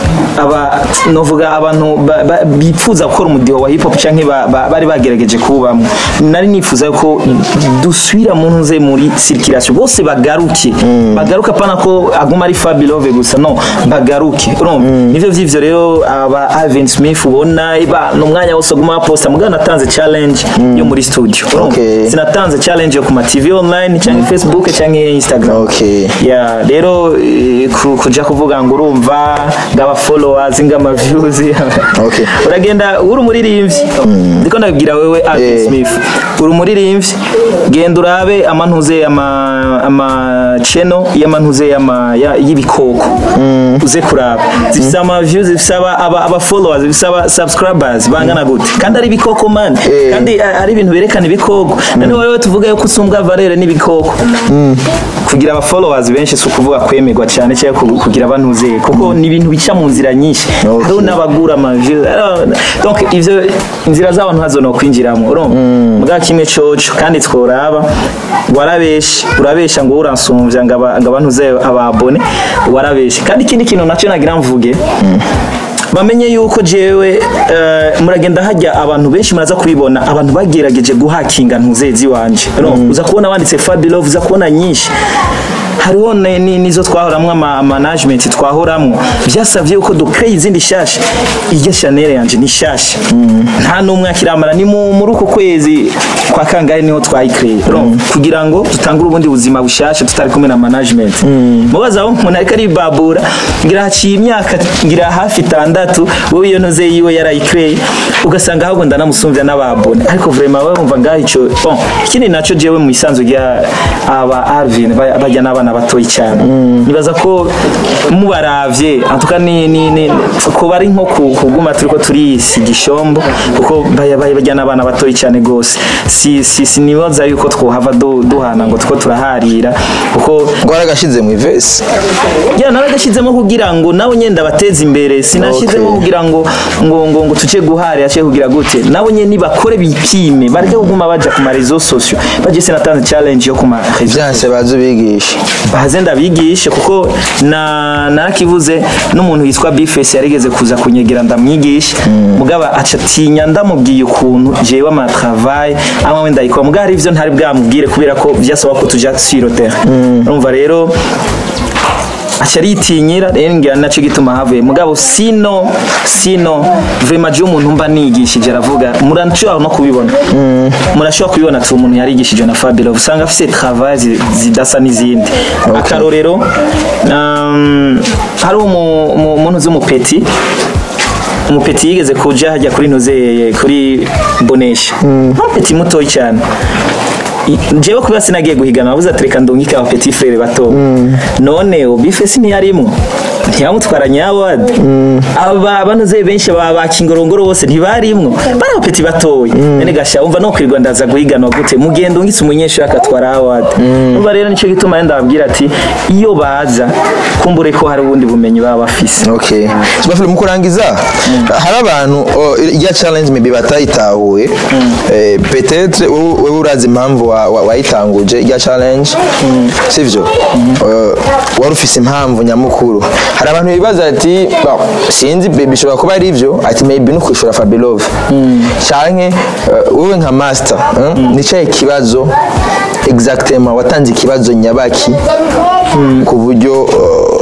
aba novuga abantu ba- ba- bipfuza gukora umudiho wa hip hop canke ba- ba- bari bagerageje kuwubamwo nari nifuza yuko dusubira mu ntuze muri circulation bose bagaruke bagaruke apana ko aguma ari Fabilove gusa no bagaruke urumva nivyo vyivyo rero aba Alvin Smith ubona iba no mwanya wose aguma posta mugana natanze challenge yo muri studio urumva Okay. sinatanze challenge yo ku ma TV online canke Facebook canke Instagram Okay. ya rero eh, ku- kuja kuvuga ngo urumva ngaba followers ngama views Okay. uragenda uri umuririmbyi ndiko ndabwira wewe Alvin Eh. Smith uri umuririmbyi genda urabe amantuze ama ama channel y'amantuze y'ama ya- y'ibikoko uze kuraba zifise ama views zifise aba aba, aba followers zifise aba subscribers bangana gute kandi ari ibikoko man Eh. kandi a- ari ibintu berekana ibikoko none wewe tuvuga yuko usumbwa valere n'ibikoko kugira aba followers benshi si ukuvuga kwemerwa cyane cyangwa ku- kugira abantuze kuko ni ibintu bica mu nzira nyinshi Okay. hariho n'abagura ama views hariho- donc ivyo inzira z'abantu hazo no kwinjiramo urumva mbwa kimwe coco kandi tworaba warabeshe urabesha ngo uransumvya ngo aba- ngo abantuze ababone warabeshe kandi ikindi kintu nacyo nagira mvuge bamenye yuko jewe eh, muragenda hajya abantu benshi muraza kubibona abantu bagerageje guhakinga ntuzezi wanje no uza kubona wanditse Fabilove uza kubona nyinshi hariho ne- ni- nizo twahoramwo ama management twahoramwo byasavye yuko dukreye izindi shasha iryo Chanel yanje ni shasha nta n'umwe akiramara ni mu- muri uku kwezi kwa kangahe niho twayikreye Urumva? kugira ngo dutangure ubundi buzima bushasha tutari kumwe na management mubaza aho umuntu ariko aribabura ngira haciye imyaka ngira hafi itandatu wowe iyo ntoze yiwe yarayikreye ugasanga ahubwo ndanamusumvya n'ababone ariko vraiment wowe wumva ngaho ico bon ikindi naco jewe mu isanzu rya aba Arvin ba- bajya n'abana batoyi cyane nibaza ko mubaravye antuka ni ni ni ko bari nko ku- kuguma turiko turisi gishombo kuko baya- baya- bajya n'abana batoyi cyane gose si si sinibaza yuko twohava du- duhana ngo tuko turaharira kuko ngo waragashize mu ivesi ya naragashyizemo kugira ngo nawe nyenda bateze imbere sinashyizemo Okay. kugira ngo ngo ngo ngo tuce guhare yace kugira gute nabo nyene nibakore bipime bareke kuguma baja ku marezo sosio baje sinatanze challenge yo ku marezo byanse baze ubigishe baze ndabigishe kuko na narakivuze n'umuntu yitwa Bifes yarigeze kuza kunyegera ndamwigisha mugaba acatinya ndamubwiye ukuntu jewe ama travail ama wenda yikwa mugaba hari ivyo ntari bwamubwire kubera ko vyasaba ko tuja sur le terrain urumva rero aca aritinyira rero ngira naco gituma havuye mugabo sino sino vraiment je umuntu mba nigishije aravuga murashobora no kubibona murashobora kubibona ati umuntu yarigishije na Fabio usanga afise travail zi- zidasa n'izindi akarorero um, hari umu- umu- umuntu z'umupeti umupeti yigeze kuja hajya kuri ntuze kuri bonesha umupeti mutoyi cyane I- jewe kubera sinagiye guhigana navuze ati reka ndungike aba petit frere bato none ubife siniyarimo ntiyamutwara nyawadi aba banoze benshi aba bakingorongoro bose ntibarimwo bari aba petit batoyi none gasha umva no kwirwa ndaza guhiganwa gute mugendo ngitse umunyeshuri akatwara award umva rero nicyo gituma yenda ababwira ati iyo baza kumbure ko hari ubundi bumenyi baba bafise okay Sibafile mu kurangiza hari abantu oh, ya challenge maybe batayitahuye eh, peut-être wowe wowe urazi impamvu wa- wa- wayitanguje ya challenge sivyo Eh, wari ufise impamvu nyamukuru hari abantu bibaza ati bon, sinzi be- bishobora kuba ari ivyo ati maybe no kwishura Fabelove canke eh, wowe nka master eh, ni cyahe kibazo exactement watanze ikibazo nyabaki ku buryo eh,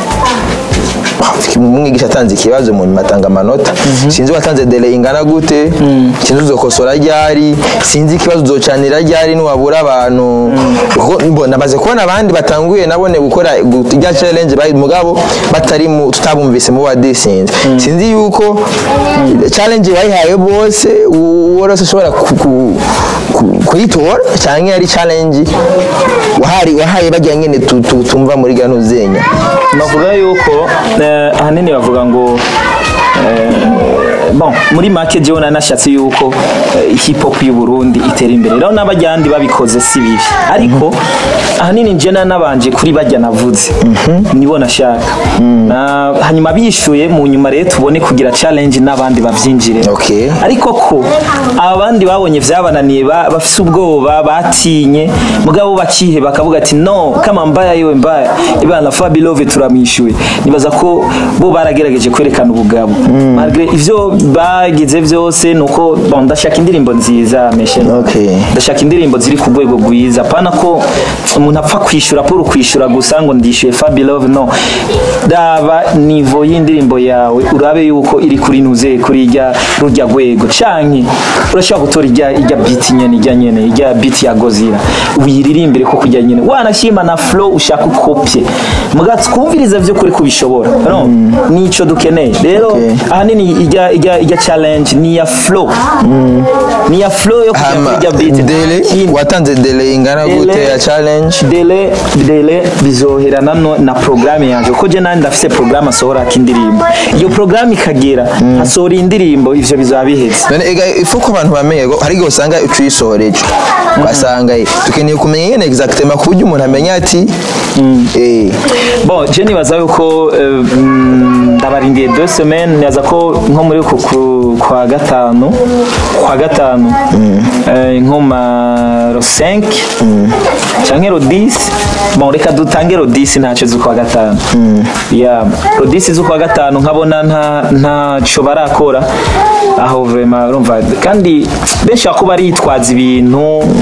umwigisha atanze ikibazo mu nyuma atanga amanota sinzi watanze dele ingana gute sinzi uzokosora ryari sinzi ikibazo uzocanira ryari niwabura abantu kuko mbo namaze kubona abandi batanguye nabone gukora gu- rya challenge bari mugabo batari mu tutabumvise mu badisinze sinzi yuko challenge bayihaye bose uwo wese ashobora ku- ku- ku- kuyitora cyangwa ari challenge wahari wahaye bajya nyine tu- tu- tumva muri gano zenya bavuga yuko eh, ahanini bavuga ngo eh, bon muri make jewe nanashatse yuko eh, hip hop y'u Burundi itera imbere rero n'abajyandi babikoze si bibi ariko ahanini nje nanabanje kuri bajya navuze nibo nashaka Na- hanyuma bishuye mu nyuma rero tubone kugira challenge n'abandi bavyinjire Okay. ariko ko abandi babonye vyabananiye ba- bafise ubwoba batinye mugabo bakihe bakavuga ati no kama mbaya yewe mbaya ibana Fabilove turamwishuye nibaza ko bo baragerageje kwerekana ubugabo malgré ivyo bagize vyose nuko bon ndashaka indirimbo nziza meshe Okay. ndashaka indirimbo ziri ku rwego rwiza pana ko umuntu apfa kwishura pour kwishura gusa ngo ndishyuye Fabilove no daba nivo y'indirimbo yawe urabe yuko iri kuri nuze kuri irya rujya rwego canke urashobora gutora irya irya beat nyene irya nyene irya beat ya Gozira uyiririmbire ko kujya nyene wanashima na flow ushaka ukopye mugatsi kumviriza vyo kuri kubishobora no nico dukeneye rero Okay. ahanini irya irya irya challenge ni ya flow ni ya flow yo kujya hama kuri irya beat dele Ikindi- watanze dele ingana gute Dele- ya challenge dele dele bizoherana no na programme yanje kuko je nandi ndafise programme asohora k'indirimbo iyo programme ikagera hasohora indirimbo ivyo bizaba biheze none ega ifu ko abantu bamenye ko hari igihe usanga uciyisohoreje ugasanga eh, dukeneye kumenya nyine exactement ku buryo umuntu amenya ati eh bon je nibaza yuko eh, mm, ndabarindiye deux semaines nibaza ko nko muri ku ku- kwa gatanu kwa gatanu eh, nko ma ro 5 canke ro 10 bon reka dutange ro 10 ntaco z'ukwa gatanu ya ro 10 z'ukwa gatanu nkabona nta ntaco barakora aho vraiment urumva kandi benshi bako baritwaza ibintu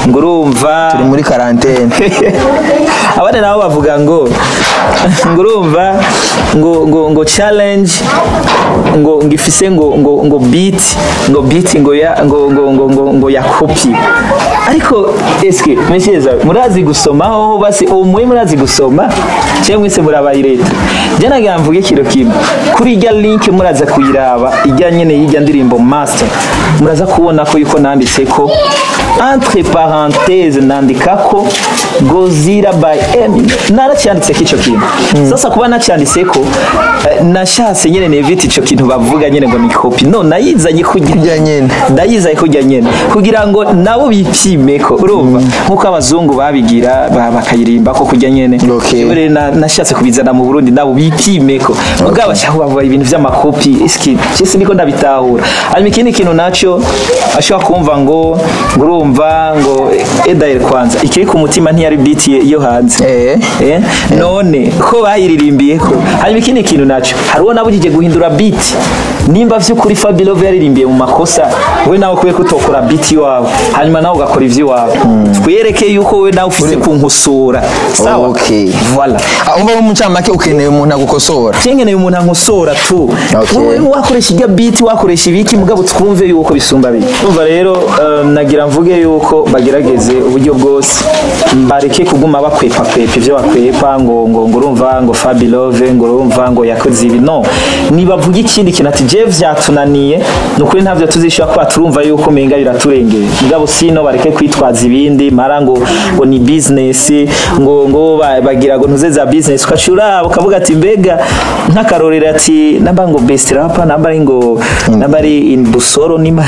ngo urumva turi muri karantene abandi nabo bavuga ngo ngo urumva ngo ngo ngo challenge ngo ngo ifise ngo ngo ngo beat ngo beat ngo ya ngo ngo ngo ngo, ngo ya copy ariko eske messieurs murazi gusoma ho basi ubu muri murazi gusoma cyangwa mwese murabaye leta je nagira mvuge kiro kimwe kuri irya link muraza kuyiraba ijya nyene y'ijya ndirimbo master muraza kubona ko yuko nanditse ko entre parenthèse nandika ko Gozira by Eminem naracyanditse ko ico kintu sasa kuba nacyanditse ko eh, nashatse nyene nevite ico kintu bavuga nyene ngo ni copy no nayizanye kugira Kurya nyene. ndayizaye kujya nyene kugira ngo nabo bipime ko urumva nkuko abazungu babigira ba- bakayirimba ko kujya nyene Okay. Jewe rero na- nashatse kubizana mu Burundi nabo bipime ko mugabo bashaka bavuga ibintu vy'amakopi iski cese niko ndabitahura hanyuma ikindi kintu naco ashobora kumva ngo ngo urumva ngo edaire kwanza ikiri ku mutima ntiyari beat ye- yo hanze Eh. eh none ko bayiririmbiye ko hanyuma ikindi kintu naco hari uwo nabujije guhindura beat nimba vy'ukuri Fabio yaririmbiye mu makosa we nawe kubera ko utokora beat iwawe hanyuma nawe ugakora ivy'iwawe twereke yuko we nawe ufise kunkosora sawa Okay. voilà Ah, umva mu ncamake ukeneye umuntu agukosora cengeneye umuntu ankosora tu Okay. wowe wakoresha irya beat wakoresha ibiki mugabo twumve yuko bisumba biki umva rero um, nagira mvuge yuko bagerageze uburyo bwose bareke kuguma bakwepa kwepa ivyo bakwepa ngo ngo ngo urumva ngo Fabilove ngo urumva ngo yakoze ibi no nibavuga ikindi kintu ati je vyatunaniye nukuri ntavyo tuzishobora kuba turumva yuko menga biraturengeye mugabo sino bareke kwitwaza ibindi mara ngo ngo ni business ngo ngo ba- bagira ngo ntuze za business ukacura ukavuga ati mbega nk'akarorero ati namba ngo best rapper namba ari ngo namba ari in busoro nima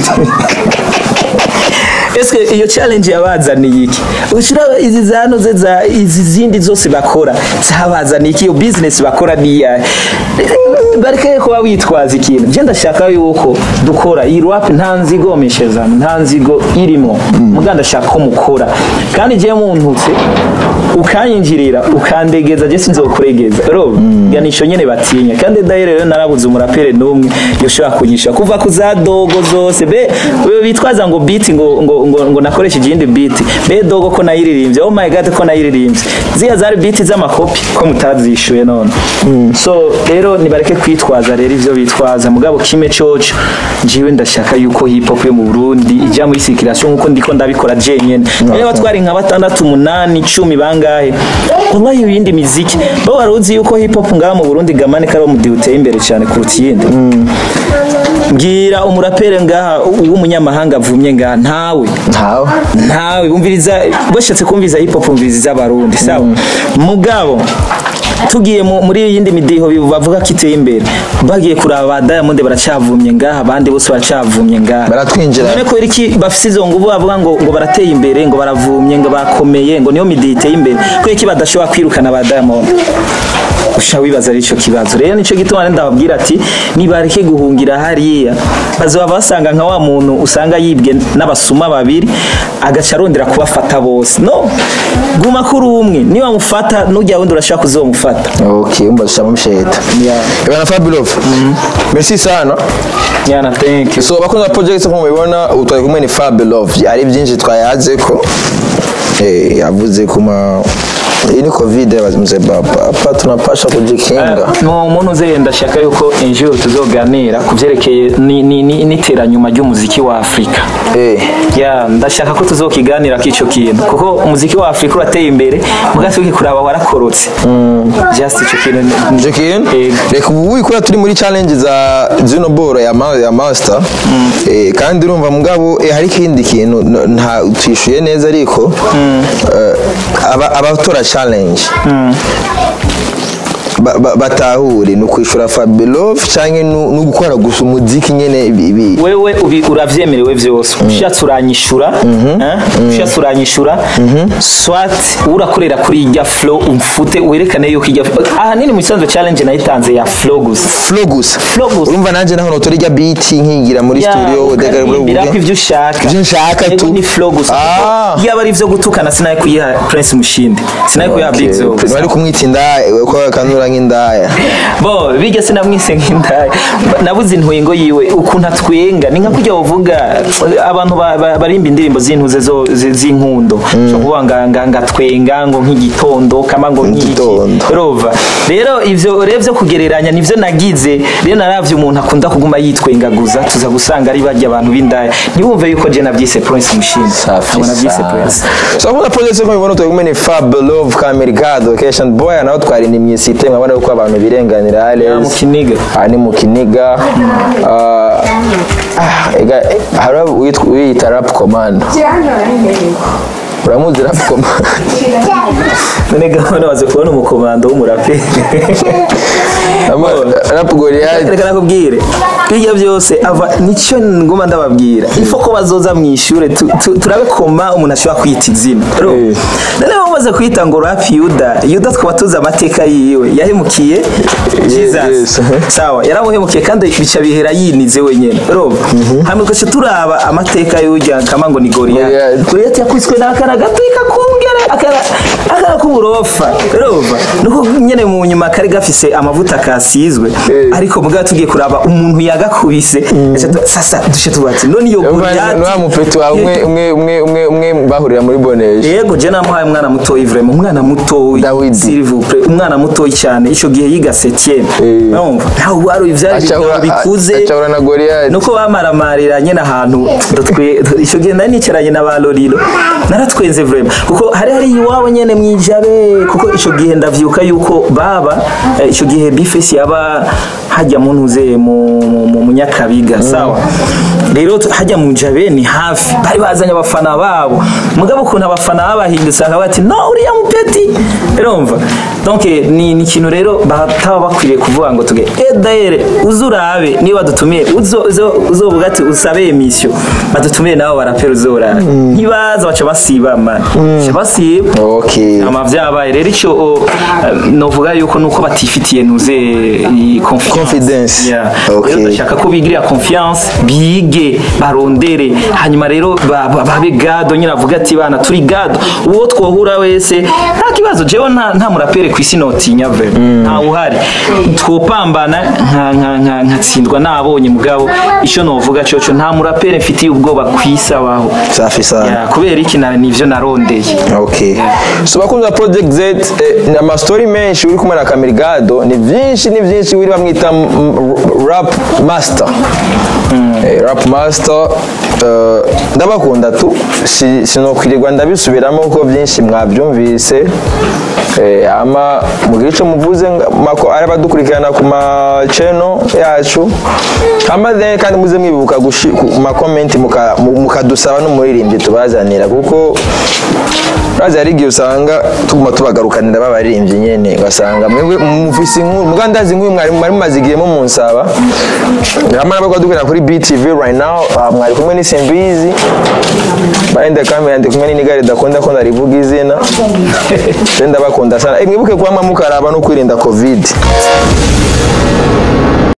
Eske iyo challenge yabazaniye iki? Ushira izi zano ze za izi zindi zose bakora zabazaniye iki? Iyo business bakora niya. Bareke kuba witwaza ikintu. Je ndashaka yuko dukora iyi rap nta nzigo meshezano nta nzigo irimo. Muga ndashaka ko mukora. Kandi je muntutse ukanyinjirira ukandegeza je sinzokuregeza. Rob ganisho nyene batinya. Kandi daire rero narabuze umurapere numwe yoshobora kunyisha kuva ku za dogo zose be wewe bitwaza ngo beat ngo ngo ngo, ngo nakoresha igindi beat be dogo ko nayiririmbye oh my god ko nayiririmbye ziya zari beat z'amakopi ko mutazishuye none so rero nibareke kwitwaza rero ivyo bitwaza mugabo kime coco jiwe ndashaka yuko hip hop yo mu Burundi ijya muri circulation nkuko ndiko ndabikora jenyene rero batwari nka batandatu umunani icumi bangahe wallahi ibindi miziki bo waruzi yuko hip hop ngaha mu Burundi gamane kari mu uteye imbere cyane kuruta iyindi mbwira umurapere ngaha w'umunyamahanga avumye ngaha ntawe ntawe ntawe umviriza bashatse kumviriza hip hop umviriza iz'abarundi sawa mugabo tugiye mu- muri yindi midiho bi- bavuga ko iteye imbere bagiye kuraba ba Diamond baracavumye ngaha abandi bose baracavumye ngaha Baratwinjira. none ko iki bafise izo nguvu bavuga ngo ngo barateye imbere ngo baravumye ngo bakomeye ngo niyo midiho iteye imbere ko iki badashobora kwirukana ba Diamond usha wibaza ari ico kibazo rero nico gituma ndababwira ati nibareke guhungira hariya bazoba basanga nka wa muntu usanga yibwe n'abasuma babiri agaca arondera kubafata bose no guma kuri umwe niba mufata nujya wundi urashaka kuzomufata okay umva dushama musheta yeah. Bana Fabilov merci sana yana thank you so bakunze project nko mubibona ubu twari kumwe ni Fabilov ari byinshi twayaze ko eh yavuze kuma iyi ni covid mzee baba hapa tunapasha kujikinga mu muntu uze ndashaka yuko injiro tuzoganira ku byerekeye ni- ni- ni- n'iteranyuma ry'umuziki wa afurika eh ya ndashaka ko tuzokiganira k'ico kintu kuko umuziki wa afurika urateye imbere mugati ukikuraba warakorotse just ico kintu ni- icyo kintu Yego. reka ubu wikora turi muri challenge za zino boro ya, ma, ya master eh, kandi urumva mugabo eh, hari ikindi kintu n- nta twishuye neza ariko eh, aba- abatora challenge ba- ba- batahure ni ukwishura Fabilov cyangwa ni ugukora gusa umuziki nyene ibi- ibi wewe ubi- uravyemerewe vyose ushatse uranyishura eh? ushatse uranyishura swat urakorera kuri irya flow umfute werekane yuko irya ahanini mu isanzwe challenge nayitanze ya flow gusa flow gusa Flow gusa. urumva nanjye naho notora ijya beat nkigira muri studio ukarimbira ko ivyo ushaka Ivyo nshaka Ego tu. ni flow gusa Ah. iyo aba ari ivyo gutukana sinaye kuyiha Prince Mushindi sinaye kuyiha Big Zo bari kumwita inda ko kanura nk'indaya bo bijya sinamwise nk'indaya nabuze intwengo yiwe ukuntu atwenga ni nka kujya uvuga abantu ba- ba- barimba indirimbo z'intuze zo- zi- z'inkundo cyo kuvuga nga- nga- ngatwenga ngo nk'igitondo kama ngo nk'iki Nk'igitondo. rova rero ivyo rero vyo kugereranya nivyo nagize rero naravye umuntu akunda kuguma yitwengaguza tuza gusanga ari barya abantu b'indaya ntibumve yuko je navyise Prince Mushimwe Safi Ntabwo navyise sana. Prince so kuna project ko mubona turi kumwe ni Fab Love Kamergado Cation Boy naho twari ni myisite mwabona ko abantu birenganira Ya, Ales mu Kiniga. aha ni mu Kiniga Ah, ah, ega hari uwitwa- uyita Rap Commando uramuzi Rap Commando none gahunda waze kubona umukomando w'umuraperi Ama- Rap Goliath reka nakubwire bijya byose ava nicyo nguma ndababwira ifo ko bazoza mu ishure tu- tu- turabe koma umuntu ashobora kwita izina Ro, Eh. none bamaze kwita ngo rap yuda yuda twaba tuzi amateka yiwe yahemukiye jesus yes. sawa yaramuhemukiye kandi bica bihera yinize wenyene roba hamwe gace turaba amateka y'ujya kama ngo ni goriyati Goliath. goriyati yakubiswe n'akana gato kakungere akana akana k'uburofa roba nuko nyene mu nyuma kari gafise amavuta kasizwe Eh. ariko mugabo tugiye kuraba umuntu yagakubise Gaca tu- sasa dushe tubati none iyo goriyati Nwa mupeti wawe umwe umwe umwe umwe umwe bahurira muri Boneje yego je namuhaye umwana mutoyi vraiment umwana mutoyi Dawidi. s'il vous plaît umwana mutoyi cyane ico gihe yiga septième Eh. urumva ntawe wari ivyari Acahura- bikuze acahura na Goliath nuko bamaramarira nyene ahantu twe ico gihe nari nicaranye na ba Lorilo naratwenze vraiment kuko hari hari iwabo nyene mwijabe kuko ico gihe ndavyuka yuko baba eh, ico gihe bifesi yaba hajya mu ntuze mu mu- mu munyakabiga sawa rero tu- hajya mu jabe ni hafi bari bazanye abafana babo mugabo ukuntu abafana babahindutse bakaba bati no uriya mupeti urumva donc eh, ni ni ikintu rero bataba bakwiriye kuvuga ngo tuge eh daire uzurabe niba dutumiye uzo uzo- uzovuga ati usabe emission badutumiye nabo barapera uzorara ntibaza baca basiba man baca basiba okay ama vyabaye rero ico o, eh, novuga yuko nuko batifitiye ntuze i confiance Confidence. Yeah. Okay. Rero ndashaka ko bigirira confiance bige barondere hanyuma rero ba- ba- babe gado nyine avuga ati bana turi gado uwo twohura wese nta kibazo jewe nta nta murapere ku isi notinya ve nta uhari twopambana nka nka nka nkatsindwa nabonye mugabo ico novuga coco nta murapere mfitiye ubwoba kwisi abaho safi sana Yeah, kubera iki na nivyo narondeye okay so bakunze project z eh, ni amastori menshi uri kumwe na kamerigado ni byinshi ni byinshi wiri bamwita m- m- rap master Eh, rap master eh, ndabakunda tu Si- sinokwirirwa ndabisubiramo kuko byinshi mwabyumvise Eh, ama mugire icyo muvuze nga- mako ari abadukurikirana ku ma channel yacu ama then kandi muze mwibuka gushi- ku makomenti muka- mu- mukadusaba n'umuririmbyi tubazanira kuko Urazi hari igihe usanga tuguma tubagarukanira babaririmbyi nyene ugasanga mwebwe mufise inkuru muga ndazi inkuru mwari mwari mumaze igihe mu munsaba hamwe n'abakora dukorera kuri BTV right now ah, mwari kumwe ni Simbizi baende kamera ndi kumwe n'inigari dakunda ko ndarivuga izina je ndabakunda sana Eh, mwibuke kuba mukaraba no kwirinda covid